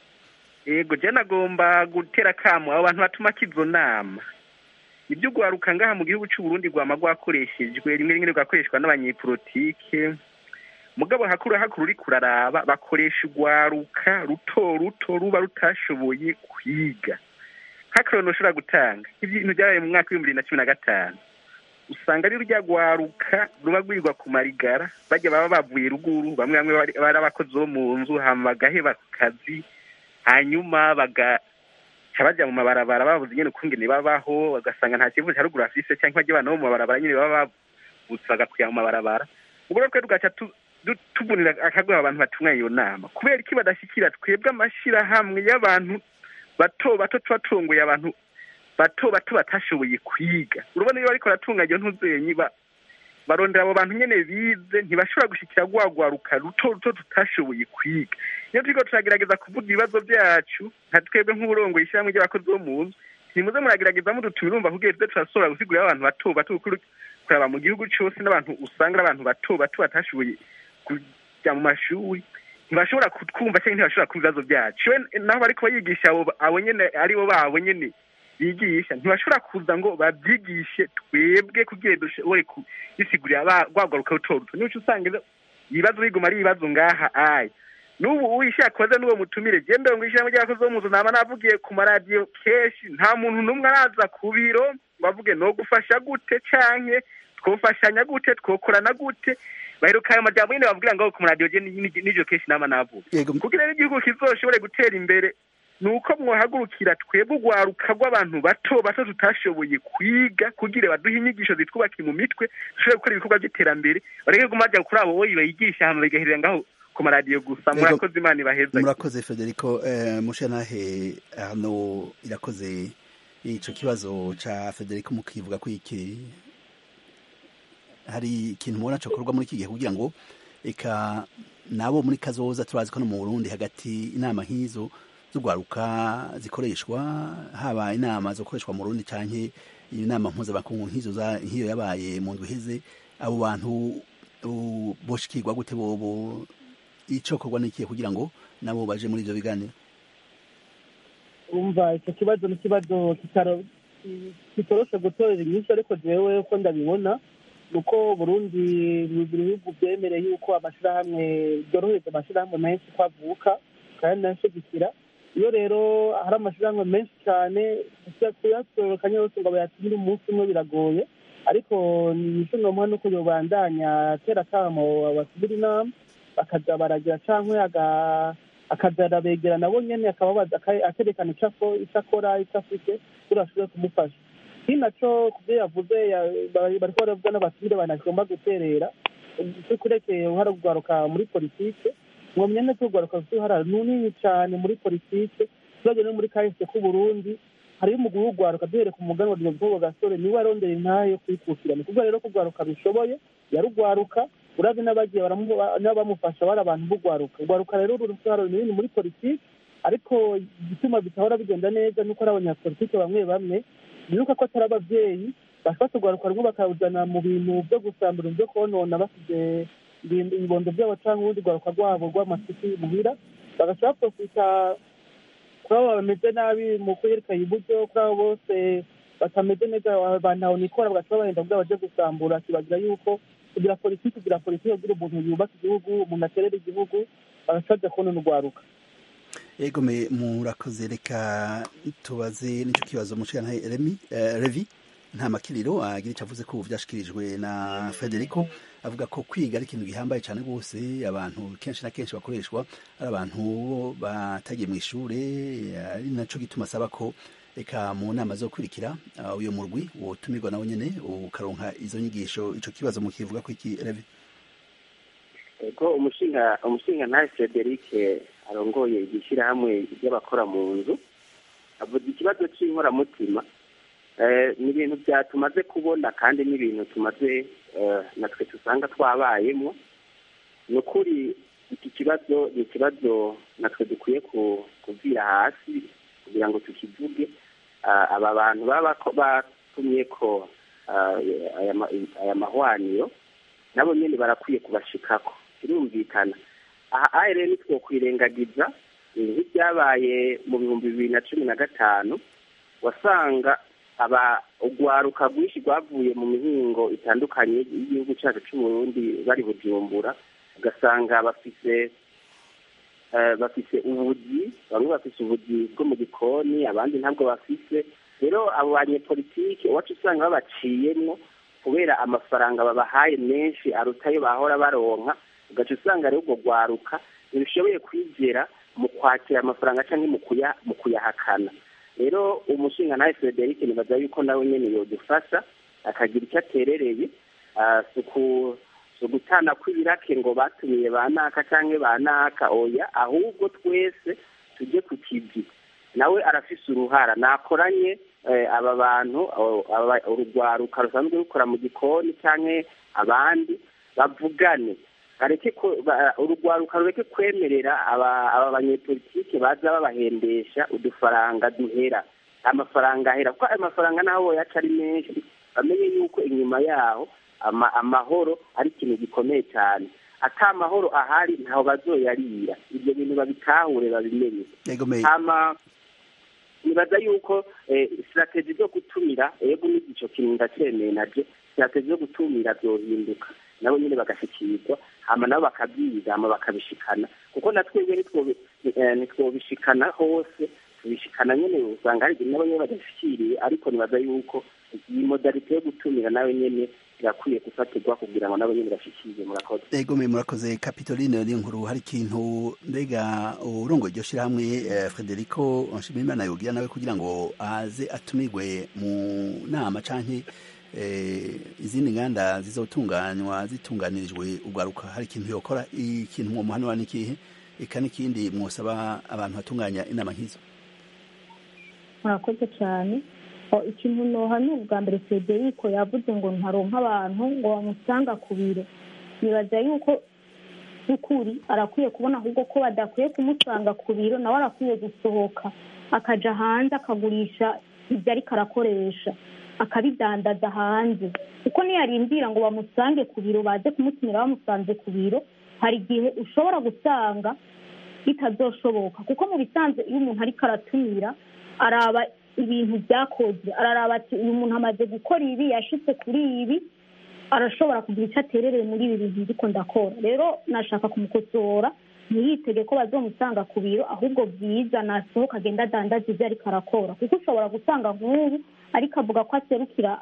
yego je nagomba gutera akamo abo bantu batuma kizo nama ibyo ugwaruka ngaha mu gihugu cy'u burundi rwama rwakoreshejwe rimwe rimwe rugakoreshwa n'abanyepolitike mugabo hakuru hakuru uri kuraraba bakoresha urwaruka ruto ruto ruba rutashoboye kwiga nk'akarorero ushobora gutanga ibintu byabaye mu mwaka w'ibihumbi bibiri na cumi na gatanu usanga ari rurya rwaruka ruba rwirwa ku marigara bajya baba bavuye ruguru bamwe bamwe bari bari abakozi bo mu nzu hama bagaheba ku kazi hanyuma bagaca bajya mu mabarabara babuze nyine ukungene babaho bagasanga nta kivu cya ruguru afise cyangwa bajya abana bo mu mabarabara nyine baba bavutse bagakuya mu mabarabara ubwo rero twe tugaca tu- du- tuvunira akagoha abantu batunganya iyo nama kubera iki badashyikira twebwe amashyirahamwe y'abantu bato bato tuba turongoye abantu bato bato batashoboye kwiga urabona iyo bariko baratunganya iyo ntuzenyi ba barondera abo bantu nyene bize ntibashobora gushikira rwagwaruka ruto ruto tutashoboye kwiga iyo turiko turagerageza kuvuga ibibazo byacu nka twebwe nk'uburongoye ishyirahamwe ry'abakozi bo mu nzu ntimuze muragerageza mudutumira urumva kugira tuze turashobora gusigurira abantu bato bato kuko kuraba mu gihugu cyose n'abantu usanga ari abantu bato bato batashoboye kujya mu mashuri ntibashobora kutwumva cyangwa ntibashobora kumva ibibazo byacu We- naho bariko bayigisha abo abo nyene aribo babo nyene bigisha ntibashobora kuza ngo babyigishe twebwe kugira dushobore kubisigurira ba- rwagaruka ruto ruto nico usanga izo- ibibazo biguma ari ibibazo ngaha aya n'ubu uyishaka kubaza n'uwo mutumire genda ngo ishyirahamwe ry'abakozi bo mu nzu naba navugiye ku maradiyo kenshi nta muntu n'umwe araza ku biro ngo avuge no gufasha gute canke twofashanya gute twokorana gute baheruka ayo majambo nyine bavugira ngo ku maradiyo je ni- ni- nijo kenshi nama navuga yego kugira rero igihugu kizoshobore gutera imbere ni uko mwahagurukira twebwe urwaruka rw'abantu bato bato tutashoboye kwiga kugira baduhe inyigisho zitwubakira mu mitwe dushobore gukora ibikorwa by'iterambere bareke guma bajya kuri abo boyi bayigisha hama bigaherera ngaho ku maradiyo gusa Yego. murakoze imana ibaheza murakoze federico eh, mushanahe hano irakoze ico kibazo ca federico mukivuga ko iki hari ikintu mubona cokorwa muri iki gihe kugira ngo eka nabo muri kazoza turazi ko no mu burundi hagati inama nk'izo z'urwaruka zikoreshwa haba inama zokoreshwa mu rundi canke inama mpuzamakungu nk'izo za- nk'iyo yabaye mu ndwi iheze abo bantu uh, boshikirwa gute bobo icokorwa n'ikihe kugira ngo nabo baje muri ivyo biganiro umva icyo kibazo ni ikibazo kitaro- kitoroshe gutorera inyinshi ariko jewe uko ndabibona ni uko burundi ni ibihugu byemereye yuko amashyirahamwe byorohereza amashyirahamwe menshi ko avuka kandi nashigikira iyo rero hari amashyirahamwe menshi cyane kuyatorokanya yose ngo bayatumire umunsi umwe biragoye ariko nicyo nomuha nuko yobandanya atera akamo batumira inama bakaza baragira cyangwa aga- akaza arabegera nabo nyene akababaza aka- akerekana icyo ako- icyo akora icyo afite kugira ashobore kumufasha ikindi naco kubyo yavuze ya- bari- bariko baravuga n'abatumire banagomba guterera cyo kurekeye uruhara rwaruka muri politike mwomye neza urwaruka rufite uruhara runini cyane muri politike turabye no muri kahise k'uburundi hariyo umugwi w'urwaruka duhereye ku muganwa Leopold gasore niwe arondera intahe yo kuyikukira ni kuvuga rero ko urwaruka rushoboye yarugwaruka urazi n'abagiye baramu- n'abamufasha bari abantu b'urwaruka urwaruka rero ruri uruhara runini muri politike ariko igituma bitahora bigenda neza nuko ari abanyapolitike bamwe bamwe bibuka ko atari ababyeyi bafata urwaruka rumwe bakawujyana mu bintu byo gusambura byo konona basize ibibondo byabo cyangwa urundi rwaruka rwabo rw'amasuku muhira bagaca baprofita kuri abo bameze nabi mu kwerekana iburyo kuri abo bose batameze neza bantaho nikora bagaca babahenda kugira baje gusambura kibagira yuko kugira politiki kugira politiki kugira umuntu yubaka igihugu umuntu aterera igihugu bagaca baja konona urwaruka egome murakoze reka tubaze nicyo kibazo mushikana remi revi nta makiriro agira icyo avuze ko ubu byashikirijwe na federico avuga ko kwiga ari ikintu gihambaye cyane rwose abantu kenshi na kenshi bakoreshwa ari abantu batagiye mu ishuri ari nacyo gituma asaba ko reka mu nama zo kurikira uyu murwi wotumirwa nawe nyine ukaronka izo nyigisho icyo kibazo mukivuga ko iki revi ego umushinga umushinga ntawe frederic arongoye igishyirahamwe ry'abakora mu nzu avuga ikibazo cy'inkoramutima ni ibintu tumaze kubona kandi n'ibintu tumaze natwe dusanga twabayemo ni ukuri iki kibazo ni ikibazo natwe dukwiye kuvira hasi kugira ngo tukivuge aba bantu baba batumye ko aya mahwaniro nabo nyine barakwiye kubashikako birumvikana aha rero nitwo kwirengagiza nk'ibyabaye mu bihumbi bibiri na cumi na gatanu wasanga aba urwaruka rwinshi rwavuye mu mihingo itandukanye y'igihugu cyacu cy'uburundi bari bujumbura ugasanga bafite bafite ubugi bamwe bafite ubugi bwo mu gikoni abandi ntabwo bafite rero abo banyepolitike iwacu usanga babaciyemo kubera amafaranga babahaye menshi aruta ayo bahora baronka ugaca usanga rero urwo rwaruka ntibishoboye kwigera mu kwakira amafaranga cyangwa mu kuyahakana rero umushinga nawe frederic nibaza yuko nawe nyine yodufasha akagira icyo aterereye si ugutana kw'ibirake ngo batumiye ba naka cyangwa ba naka oya ahubwo twese tujye ku kivi nawe arafise uruhara nakoranye aba bantu urugwaruka rusanzwe rukora mu gikoni cyangwa abandi bavugane urugwaruka rureke kwemerera aba banyepolitike baza babahendesha udufaranga duhera amafaranga ahera kuko ayo mafaranga naho yaca ari menshi bamenye yuko inyuma yaho amahoro ari ikintu gikomeye cyane ata amahoro ahari ntaho bazoyarira ibyo bintu babitahure babimenye nibaza yuko sitrategi zo gutumira ego n'igico kintu ndacyemeye nabyo sitrategi zo gutumira byohinduka nabo nyine bagashyikirizwa hama nabo bakabyiga hama bakabishikana kuko na twebwe ntitwobishikana hose tubishikana nyine usanga hari igihe nabo nyine badashyikiriye ariko nibaza yuko iyi modalite yo gutumira nawe nyine irakwiye gufatirwa kugira ngo nabo nyine bashikirize murakoze egome murakoze kapitoline ni nkuru hari ikintu mbega urongo iryo shyirahamwe frederico nshimiyimana yogira nawe kugira ngo aze atumirwe mu nama canke izindi nganda zizotunganywa zitunganirijwe urwaruka hari ikintu yokora ikintu mwomuhanura n'ikihe eka n'ikindi mwosaba abantu batunganya inama nk'izo murakoze cyane ikintu nohanura ubwa mbere federico yavuze ngo ntaronka abantu ngo bamusanga ku biro nibaza yuko by'ukuri arakwiye kubona ahubwo ko badakwiye kumusanga ku biro nawe arakwiye gusohoka akaja hanze akagurisha ibyo ariko arakoresha akabidandaza hanze kuko niyarindira ngo bamusange ku biro baze kumutumira bamusanze ku biro hari igihe ushobora gusanga bitazoshoboka kuko mu bisanzwe iyo umuntu ariko aratumira araba ibintu byakozwe araraba ati uyu muntu amaze gukora ibi yashitse kuri ibi arashobora kugira icyo aterereye muri ibi bintu ndiko ndakora rero nashaka kumukosora ntiyitege ko bazomusanga ku biro ahubwo byiza nasohoka agenda adandaza ibyo ariko arakora kuko ushobora gusanga nk'ubu ariko avuga ko aserukira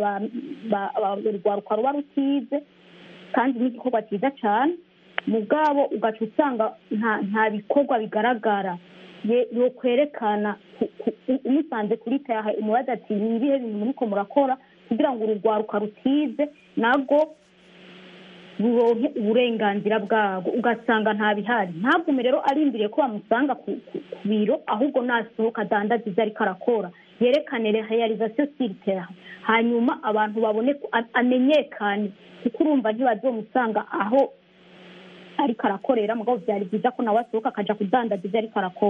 urwaruka ruba rutize kandi n'igikorwa cyiza cyane mu bwabo ugaca usanga nta bikorwa bigaragara yo kwerekana umusanze kuri tayaha umubaza ati ni ibihe bintu muriko murakora kugira ngo urugwaruka rutize nabwo buronke uburenganzira bwabwo ugasanga nta bihari ntagume rero arindiriye ko bamusanga ku biro ahubwo nasohoka adandaza ibyo ariko arakora yerekane realizasiyo siriteha hanyuma abantu babone amenyekane kuko urumva ntibazomusanga aho ariko arakorera mugabo byari byiza ko nawe asohoka akaja kudandaza ibyo ariko arakora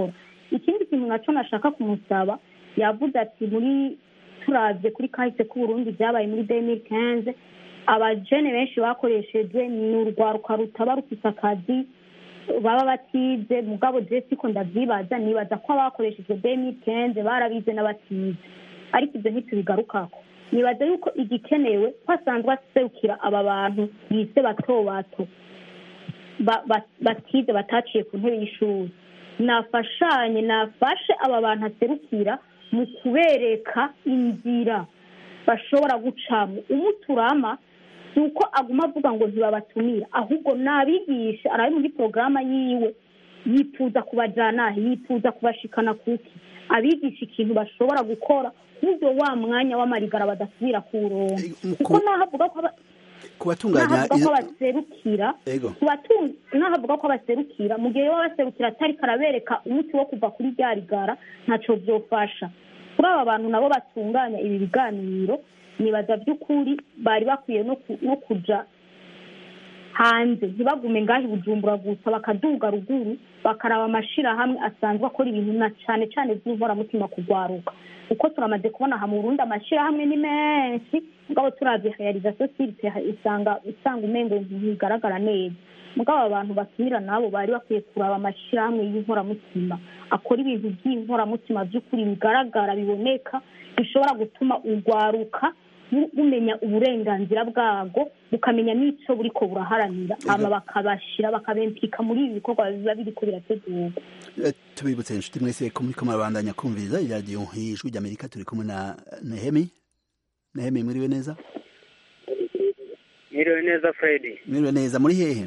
ikindi kintu nacyo nashaka kumusaba yavuze ati muri turavye kuri kahise k'uburundi byabaye muri demiri kenze abajene benshi bakoresheje ni urwaruka rutaba rufise akazi baba batize mugabo je siko ndavyibaza nibaza ko abakoreshejwe demiri kenze barabize n'abatize ariko ibyo ntitubigarukako nibaza yuko igikenewe ko asanzwe aserukira aba bantu bise bato bato ba- ba- batize bataciye ku ntebe y'ishuri nafashanye nafashe aba bantu aserukira mu kubereka inzira bashobora gucamo umuturama si uko aguma avuga ngo ntibabatumira ahubwo nabigisha arabe muri porogaramu yiwe yifuza kubajyana yifuza kubashikana kuki abigisha ikintu bashobora gukora nk'ibyo wa mwanya w'amarigara badasubira kuwuronka Eh, mu kuko ku- naho avuga ko aba- kubatunganya naho avuga ko izo- baserukira Ego. kubatu- naho avuga ko baserukira mu gihe baba baserukira atari karabereka umuti wo kuva kuri rya rigara ntacyo byofasha kuri aba bantu nabo batunganya ibi biganiro nibaza by'ukuri bari bakwiye no ku- no kuja hanze ntibagume ngaho i bujumbura gusa bakaduga ruguru bakaraba amashirahamwe asanzwe akora ibintu na cane cane vy'inkoramutima kugwaruka kuko turamaze kubona aha mu burundi amashirahamwe ni menshi mugabo turavye realisation sirite usanga usanga umengo ntibigaragara neza mugabo abantu batumira nabo bari bakwiye kuraba amashirahamwe y'inkoramutima akora ibintu by'inkoramutima by'ukuri bigaragara biboneka bishobora gutuma urwaruka bu- bumenya uburenganzira bwabwo bukamenya n'ico buriko buraharanira hama bakabashira bakabempika muri ibi bikorwa biba biriko birategurwa Eh, tubibutse inshuti mwese ko muriko murabandanya kumviriza iradiyo ijwi ry'amerika turi kumwe na nehemi nehemi mwiriwe neza Mwiriwe neza Freddy mwiriwe neza muri hehe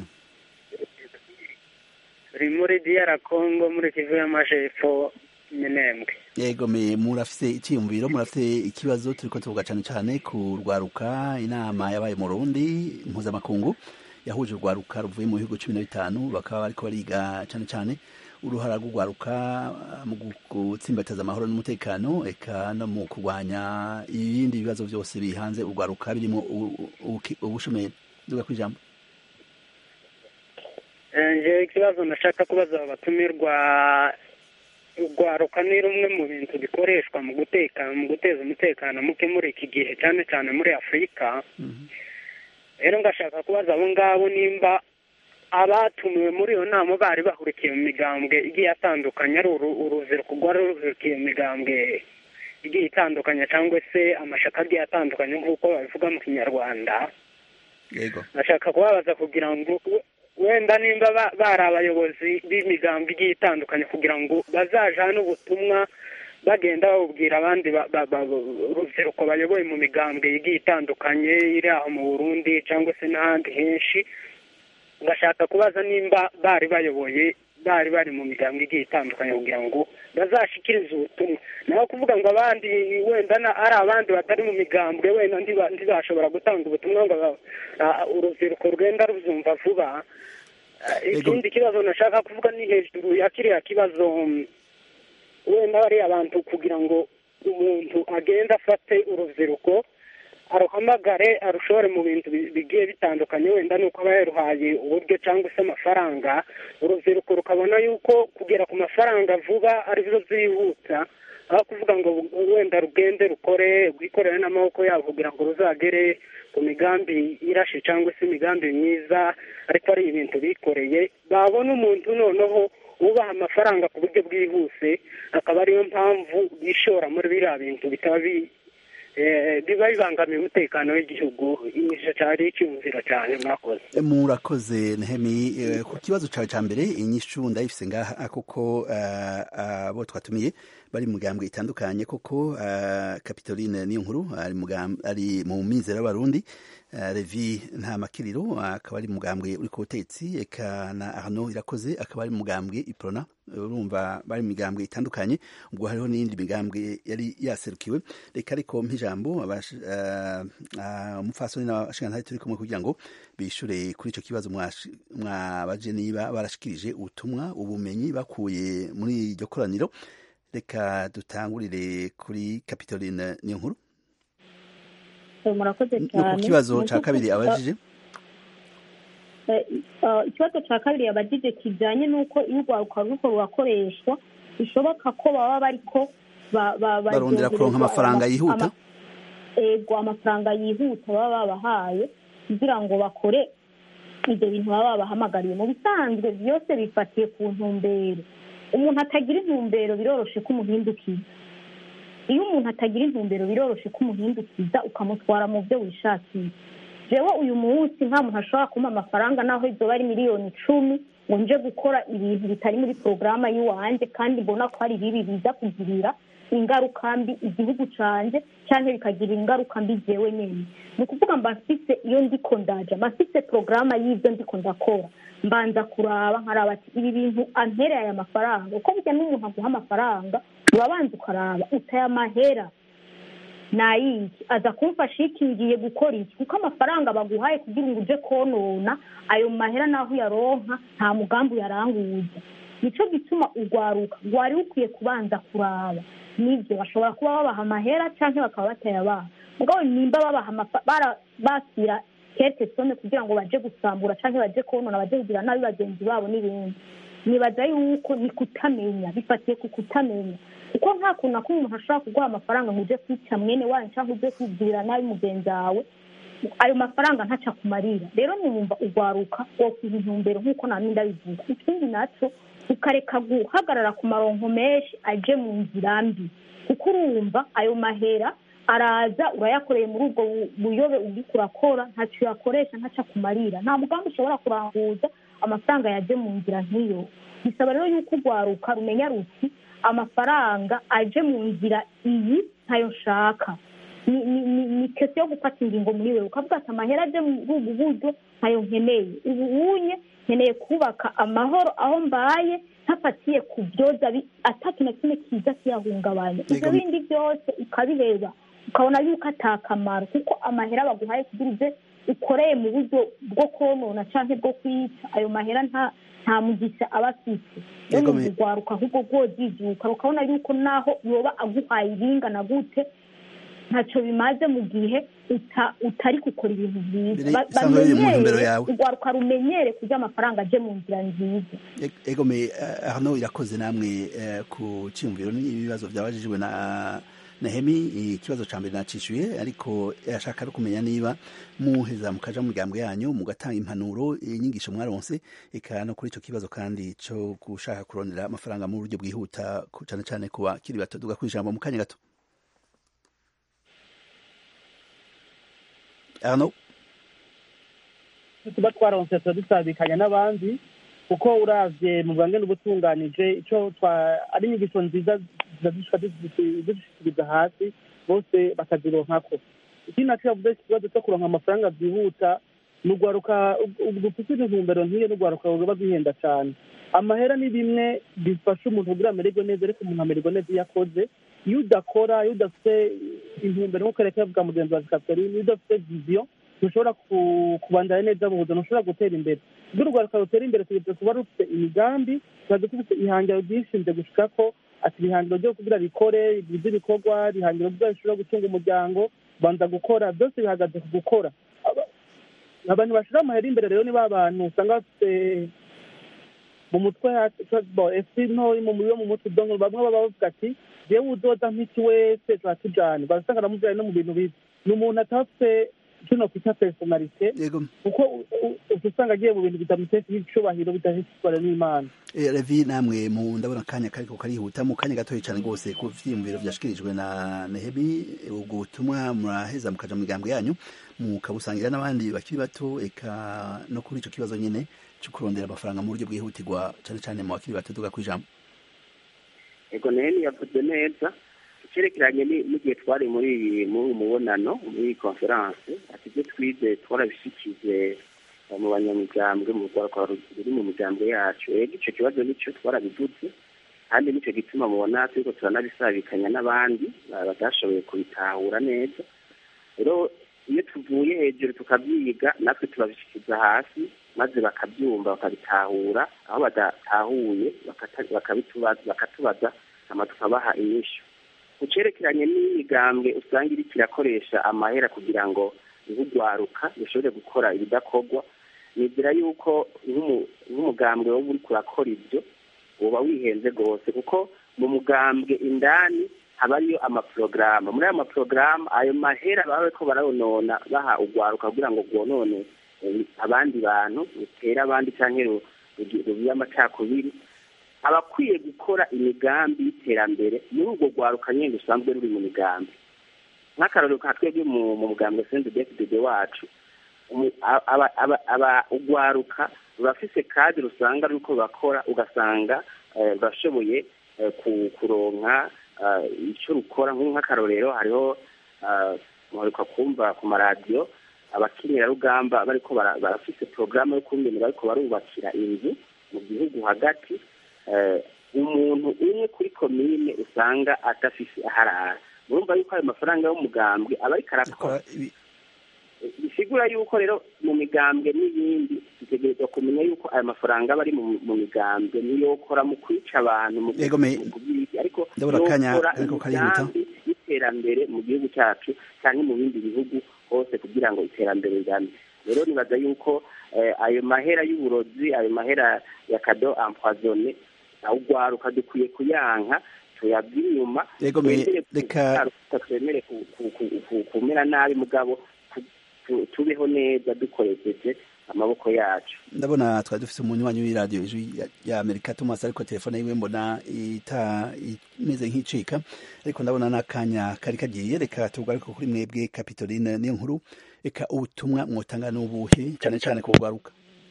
turi muri diyara kongo muri kivu y'amajepfo minembwe yego me murafise icyiyumviro murafise ikibazo turiko tuvuga cane cane ku rwaruka inama yabaye mu Burundi mpuzamakungu yahuje urwaruka ruvuye mu bihugu cumi na bitanu bakaba bariko bariga cane cane uruhara rw'urwaruka ah, mu gu- gutsimbataza amahoro n'umutekano eka no mu kurwanya ibindi bibazo byose bihanze urwaruka birimo u- u- ubuki- ubushomeri duga kwijambo Eh, nje ikibazo nashaka kubaza abatumirwa urwaruka ni rumwe mu bintu bikoreshwa mu guteka mu guteza umutekano muke muri iki gihe cyane cyane muri afurika rero ngashaka kubaza abo ngabo nimba abatumiwe muri iyo nama bari bahurikiye mu migambwe igiye atandukanye ari uru- urubyiruko rwari ruhurikiye mu migambwe igiye itandukanye cyangwa se amashaka agiye atandukanye nk'uko babivuga mu kinyarwanda yego ndashaka kubabaza kugira ngo we- wenda nimba ba- bari abayobozi b'imigambi igiye itandukanye kugira ngo bazajane ubutumwa bagenda babubwira abandi ba- ba- ba- urubyiruko bayoboye mu migambwe igiye itandukanye iri aho mu burundi cyangwa se n'ahandi henshi ngashaka kubaza nimba bari bayoboye bari bari mu migambwe igiye itandukanye kugira ngo bazashikirize ubutumwa naho kuvuga ngo abandi wenda na- ari abandi batari mu migambwe wenda ntiba- ntibashobora gutanga ubutumwa ngo ba- ah, urubyiruko rwenda rubyumva vuba Ah, Ego. ikindi kibazo nashaka kuvuga ni hejuru ya kiriya kibazo mm, wenda bariya abantu kugira ngo umuntu agende afate urubyiruko aruhamagare arushore mu bintu bi- bigiye bitandukanye wenda ni uko aba yaruhaye uburyo cyangwa se amafaranga urubyiruko rukabona yuko kugera ku mafaranga vuba aribyo byihuta aho kuvuga ngo wenda rugende rukore rwikorere n'amaboko yabo kugira ngo ruzagere ku migambi irashe cyangwa se imigambi myiza ariko ari ibintu bikoreye babona umuntu noneho ubaha amafaranga ku buryo bwihuse akaba ariyo mpamvu bishora muri biriya bintu bitaba bi eh, biba bibangamiye umutekano w'igihugu imisha cyari icyumviro cyane mwakoze murakoze nehemi eh, ku kibazo cawe ca mbere inyishu ndayifise ngaha kuko eh, abo twatumiye bari mu migambwe itandukanye kuko eh, Capitoline niyo nkuru ari mu gam- ari mu mizero y'abarundi eh, Levi nta makiriro akaba ari mu mugambwe uri ku butetsi eka na Arnaud irakoze akaba ari mu mugambwe Iprona urumva bari mu migambwe itandukanye ubwo hariho n'iyindi migambwe yari yaserukiwe reka ariko mp'ijambo abash- eh, ah, umupfasoni n'abashingantahe turi kumwe kugira ngo bishure kuri ico kibazo mwash- mwabaje niba barashikirije ubutumwa ubumenyi bakuye muri iryo koraniro reka dutangurire kuri Capitoline niyo nkuru Eh, murakoze no ku cyane kibazo Mu ca kabiri by'ukuri, abajije eh, eh, ikibazo cya kabiri yabajije kijyanye n'uko iyo urwaruka ruriko rurakoreshwa bishoboka ko baba bariko ba- ba- barondera kuronka baryoherezwa amafaranga ama- yihuta ama- ego amafaranga yihuta baba babahaye kugira ngo bakore ibyo bintu baba babahamagariye mu bisanzwe byose bifatiye ku ntumbero umuntu atagira intumbero biroroshe ko umuhindukiza iyo umuntu atagira intumbero biroroshe ko umuhindukiza ukamutwara mu byo wishakiye jewe uyu munsi nta muntu ashobora kumpa amafaranga naho izoba ari miliyoni icumi ngo nje gukora ibintu bitari muri porogaramu y'iwanjye kandi mbona ko ari bibi biza kugirira ingaruka mbi igihugu canje cyangwa bikagirira ingaruka mbi jewe nyene ni ukuvuga mba mfise iyo ndiko ndaja mba mfise porogaramu y'ibyo ndiko ndakora mbanza kuraba nkaraba ati ibi bintu ampereye aya mafaranga uko burya n'umuntu aguha amafaranga urabanza ukaraba utaya amahera nayiki aza kumfasha iki ngiye gukora iki kuko amafaranga baguhaye kugira ngo uje konona ayo mahera naho uyaronka nta mugambi uyaranguza nico gituma urwaruka rwari rukwiye kubanza kuraba nibyo bashobora kuba babaha amahera cyangwa bakaba batayabaha mugabo nimba babaha amafa- bara- basira kete some kugira ngo baje gusambura cyangwa baje konona baje kugira nabi bagenzi babo n'ibindi nibaza yuko ni kutamenya bifatiye ku kutamenya kuko nta kuntu na kumwe umuntu ashobora kuguha amafaranga ngo uje kwica mwene wanyu cyangwa uje kwigirira nabi mugenzi wawe ayo mafaranga ntaca kumarira rero numva urwaruka wokwiha intumbero nk'uko nta n'indi abivuga ikindi naco ukareka guhagarara ku maronko menshi aje mu nzira mbi kuko urumva ayo mahera araza urayakoreye muri ubwo bu- buyobe uriko urakora ntacyo uyakoresha ntaca kumarira nta mugambi ushobora kuranguza amafaranga yaje mu nzira nk'iyo bisaba rero yuko urwaruka rumenya ruti amafaranga aje mu nzira iyi ntayo nshaka ni ni ni ni kese yo gufata ingingo muri wewe ukavuga ati amahera aje muri ubu buryo ntayo nkeneye ubu unye nkeneye kubaka amahoro aho mbaye ntafatiye ku byoza bi- atatu na kimwe kiza kiyahungabanya ibyo Yego. bindi byose ukabiheba ukabona yuko atakamaro kuko amahera baguhaye kugira uze ukoreye mu buryo bwo konona cyangwa bwo kwica ayo mahera nta nta mugisha aba afite rero Yego, ni me- urwaruka ahubwo rwojijuka ukabona yuko naho yoba aguhaye ibingana gute ntacyo bimaze mu gihe uta- utari gukora ibintu byiza Biri- Ba- usanga biri mu bamenyere, ntumbero yawe. urwaruka rumenyere kurya amafaranga aje mu nzira nziza E- egome eh, hano irakoze namwe eh, ku cyumviro n'ibibazo byabajijwe na na hemi ikibazo ca mbere nacishuye ariko ashaka no kumenya niba muheza mukaja mu migambo yanyu mugatanga impanuro inyigisho mwaronse eka no kuri ico kibazo kandi co gushaka kurondera amafaranga mu buryo bwihuta ku- cane cane ku bakiri bato duga kwijambo mu kanya gato Arno tuba twaronse tuba dusabikanya n'abandi kuko uravye mu bwange n'ubutunganije ico twa ari inyigisho nziza zidashika dushikiriza hasi bose bakazironkako ikindi naco yavuze ikibazo cyo kuronka amafaranga byihuta ni urwaruka dufite intumbero nk'iyo n'urwaruka ruba rwihenda cane amahera ni bimwe bifasha umuntu kugira amererwe neza ariko umuntu amererwa neza iyo akoze iyo udakora iyo udafite intumbero nk'uko reka yavuga mugenzi wa katerine iyo udafite viziyo ntushobora ku- kubandanya neza mu buzima ntushobora gutera imbere ubwo urwaruka rutera imbere tugeze kuba rufite imigambi tuba dufite ihangiro ryishinze gushika ko ati ihangiro ryo kugira rikore rigize ibikorwa ihangiro ryo rishobora gutunga umuryango banza gukora byose bihagaze ku gukora Aba- abantu bashira amahera imbere rero ni ba bantu usanga bafite mu mutwe efi ntoyi mu yo mu mutwe donko bamwe baba bavuga ati jewe uzoza nk'iki wese turatujana barasanga namujyanye no mu bintu bibi ni umuntu atafite kino kwita personalite yego kuko u- u- uca usanga agiye mu bintu bitamutesha icubahiro bidashishikara n'imana Eh, Levi namwe mu ndabona akanya kariko karihuta mu kanya gatoya cyane rwose ku vyiyumviro vyashikirijwe na Nehemi ubwo butumwa muraheza mukaja mu migambo yanyu mukabusangira n'abandi bakiri bato eka no kuri ico kibazo nyene cyo kurondera amafaranga mu buryo bwihutirwa cyane cyane mu bakiri bato tuga kwijambo ego neheni yavuze neza icyerekeranye ni- n'igihe twari muri iyi- muri uyu mubonano muri iyi konferanse ati ibyo twize twarabishyikize eh, mu banyamuryango mu rwanda ruri mu miryango yacu rero icyo kibazo nicyo twarabivuze kandi nicyo gituma mubona turiko turanabisabikanya n'abandi ba- batashoboye kubitahura neza rero iyo tuvuye hejuru tukabyiga natwe turabishyikiza hasi maze bakabyumva bakabitahura aho badatahuye bakata- bakabitubaza bakatubaza hama tukabaha inyishu ku cerekeranye n'imigambwe usanga iriko irakoresha amahera kugira ngo nk'urwaruka rushobore gukora ibidakorwa nizera yuko nk'umu- nk'umugambwe woba uriko urakora ibyo woba wihenze rwose kuko mu mugambwe indani haba ariyo amaporogaramu muri ayo maporogaramu ayo mahera baba bariko baronona baha urwaruka kugira ngo rwonone eh, abandi bantu rutere abandi canke ru- rugi- rubibe amacakubiri abakwiye gukora imigambi y'iterambere muri urwo rwaruka nyine rusanzwe ruri mu migambi nk'akarorero ka twebwe mu mu mugambwe sendi defidede wacu umu- aba- aba- aba- aba- urwaruka rurafise kadi rusanga ruriko bakora ugasanga eh, rurashoboye eh, ku- kuronka eh, ico rukora nk'ubu nk'akarorero hariho eh, muheruka kumva ku maradiyo abakinirarugamba bariko bara- barafise porogaramu yo kungene bariko barubakira inzu mu gihugu hagati eh, umuntu umwe kuri komine usanga adafise aharara murumva yuko ayo mafaranga y'umugambwe aba ariko arakora Akora ibi- bisigura yuko rero mu migambwe n'ibindi dutegerezwa kumenya yuko ayo mafaranga aba ari mu mu migambwe niyo kora mu kwica abantu mu Yego, me- mu kubiki ariko Ndabona akanya yokora kariko karihuta. imigambi y'iterambere mu gihugu cyacu cyangwa mu bindi bihugu hose kugira ngo iterambere rirame rero nibaza yuko eh, ayo mahera y'uburozi ayo mahera ya kado empoisonne awugwaruka dukwiye kuyanka tuyabye inyuma Yego, me- twemere reka- kugaruka, twemere ku- ku- ku- ku- kumera nabi mugabo tu- tu- tubeho neza dukoresheje amaboko yacu ndabona twari dufite umunywanyi w'iradiyo ijwi ya- ya amerika thomas ariko telefone yiwe mbona ita imeze nk'icika ariko ndabona n'akanya kari kagiye reka tugaruke kuri mwebwe kapitoline niyo nkuru reka ubutumwa mwotanga n'ubuhe cyane cyane ku rwaruka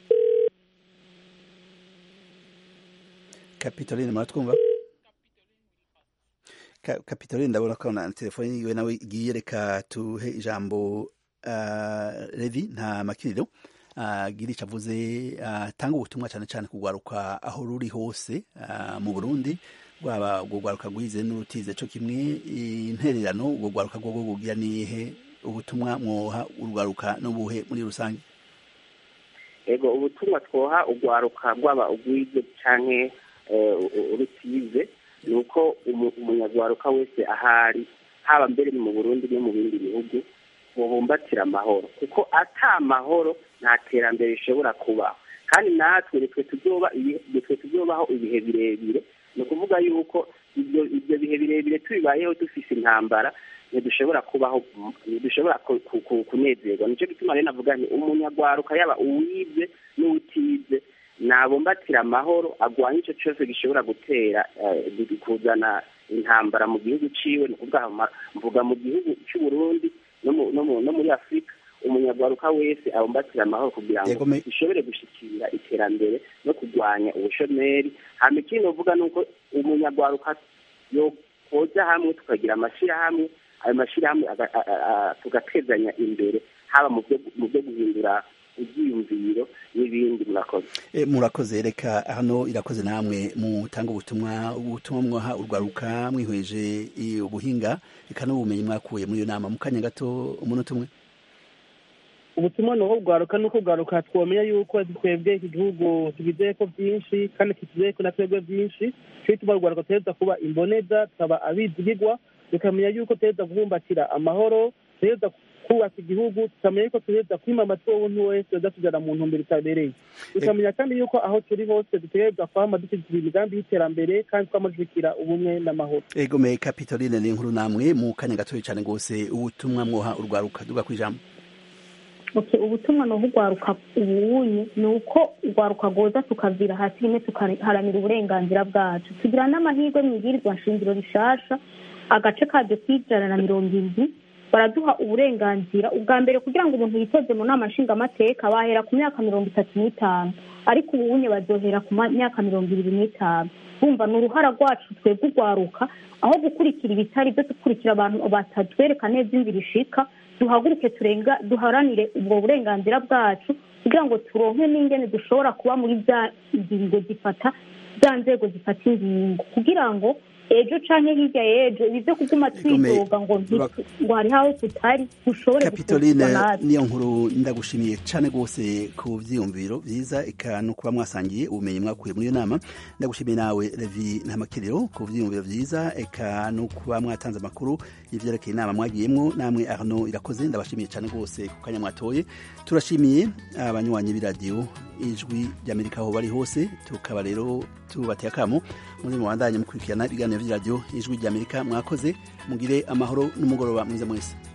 kapitoline muratwumva Ka- kapitoline ndabona ko na telefone yiwe nawe igiye reka tuhe ijambo uh, levi nta makiriro agira icyo avuze atanga ubutumwa cyane cyane kugwaruka aho ruri hose ah, mu burundi rwaba urwo rwaruka rwize n'urutize cyo kimwe intererano urwo rwaruka rwo kugira nihe ubutumwa mwoha urwaruka n'ubuhe muri rusange ego ubutumwa twoha urwaruka rwaba ugwize canke eh, u- urutize ni uko umu- umunyarwaruka wese ahari haba mbere ni mu burundi no mu bindi bihugu bubumbatira amahoro kuko ata mahoro nta terambere rishobora kubaho kandi natwe nitwe tuzoba ibi- nitwe tuzobaho ibihe birebire ni ukuvuga yuko ibyo ibyo bihe birebire tubibayeho dufise intambara ntidushobora kubaho ntidushobora ku- ku- ku- kunezerwa nicyo gituma rero navuga nti umunyarwaruka yaba uwize n'utize nabumbatira amahoro agwanye icyo cyose gishobora gutera eh, kuzana intambara mu gihugu ciwe ni ukuvuga ama- mvuga mu gihugu c'uburundi no mu- no mu- no muri afurika umunyarwaruka wese abumbatira amahoro kugira ngo Yego, me- dushobore gushikira iterambere no kurwanya ubushomeri hama ikindi uvuga ni uko umunyarwaruka yokoza hamwe tukagira amashyirahamwe ayo mashyirahamwe aga- a- a- a- tugatezanya imbere haba mu byo mu byo guhindura ibyiyumviro n'ibindi murakoze E, murakoze reka hano irakoze namwe mutanga ubutumwa ubutumwa mwaha urwaruka mwihweje i- ubuhinga reka n'ubumenyi mwakuye muri iyo nama mu kanya gato umunota umwe ubutumwa ni uwo bwaruka ni uko bwaruka twamenya yuko twebwe iki gihugu tugizeko byinshi kandi kituzeko na twebwe byinshi cyo tuba rwaruka tuhereza kuba imboneza tukaba abizigirwa tukamenya yuko tuhereza kubumbatira amahoro tuhereza kubaka igihugu tukamenya yuko tuhereza kwima amatwi w'umuntu wese yoza tujana mu ntumbero itabereye tukamenya kandi yuko aho turi hose dutegereza kwama dushyigikira imigambi y'iterambere kandi twama dushyigikira ubumwe n'amahoro ego me kapitoline ni inkuru namwe mu kanya gatoya cyane rwose ubutumwa mwoha urwaruka duga ku ijambo Okay, ubutumwa ni ubugwaruka ubunye ni uko urwaruka rwoza tukavira hasi rimwe tukaharanira uburenganzira bwacu tugira n'amahirwe mu ibwirizwa nshingiro rishasha agace karyo k'ijana na mirongo indwi baraduha uburenganzira ubwa mbere kugira ngo umuntu yitoze mu nama nshingamateka bahera ku myaka mirongo itatu n'itanu ariko ubunye bazohera ku ma- myaka mirongo ibiri n'itanu bumva ni uruhara rwacu twebwe urwaruka aho gukurikira ibitari byo dukurikira abantu batatwereka neza inzira ishika duhaguruke turenga duharanire ubwo burenganzira bwacu kugira ngo turonke n'ingene dushobora kuba muri za ngingo zifata za nzego zifata ingingo kugira ngo ejo canke hirya y'ejo ibi vyo kuguma Igome- twidoga ngo nti- Ura- ngo hariho aho tutari dushobore kapitoline gukurikizwa natwe niyo nkuru ndagushimiye cyane rwose ku byiyumviro byiza eka no kuba mwasangiye ubumenyi mwakuye muri iyo nama ndagushimiye nawe levi ntamakiriro ku byiyumviro byiza eka no kuba mwatanze amakuru y'ivyerekeye inama mwagiyemwo namwe arno irakoze ndabashimiye cyane rwose ku kanya mwatoye turashimiye abanywanyi b'iradiyo ijwi ry'amerika aho bari hose tukaba rero tubateye akamo muze mubandanye mukurikirana ibiganiro vy'iradiyo ijwi ry'amerika mwakoze mugire amahoro n'umugoroba mwiza mwese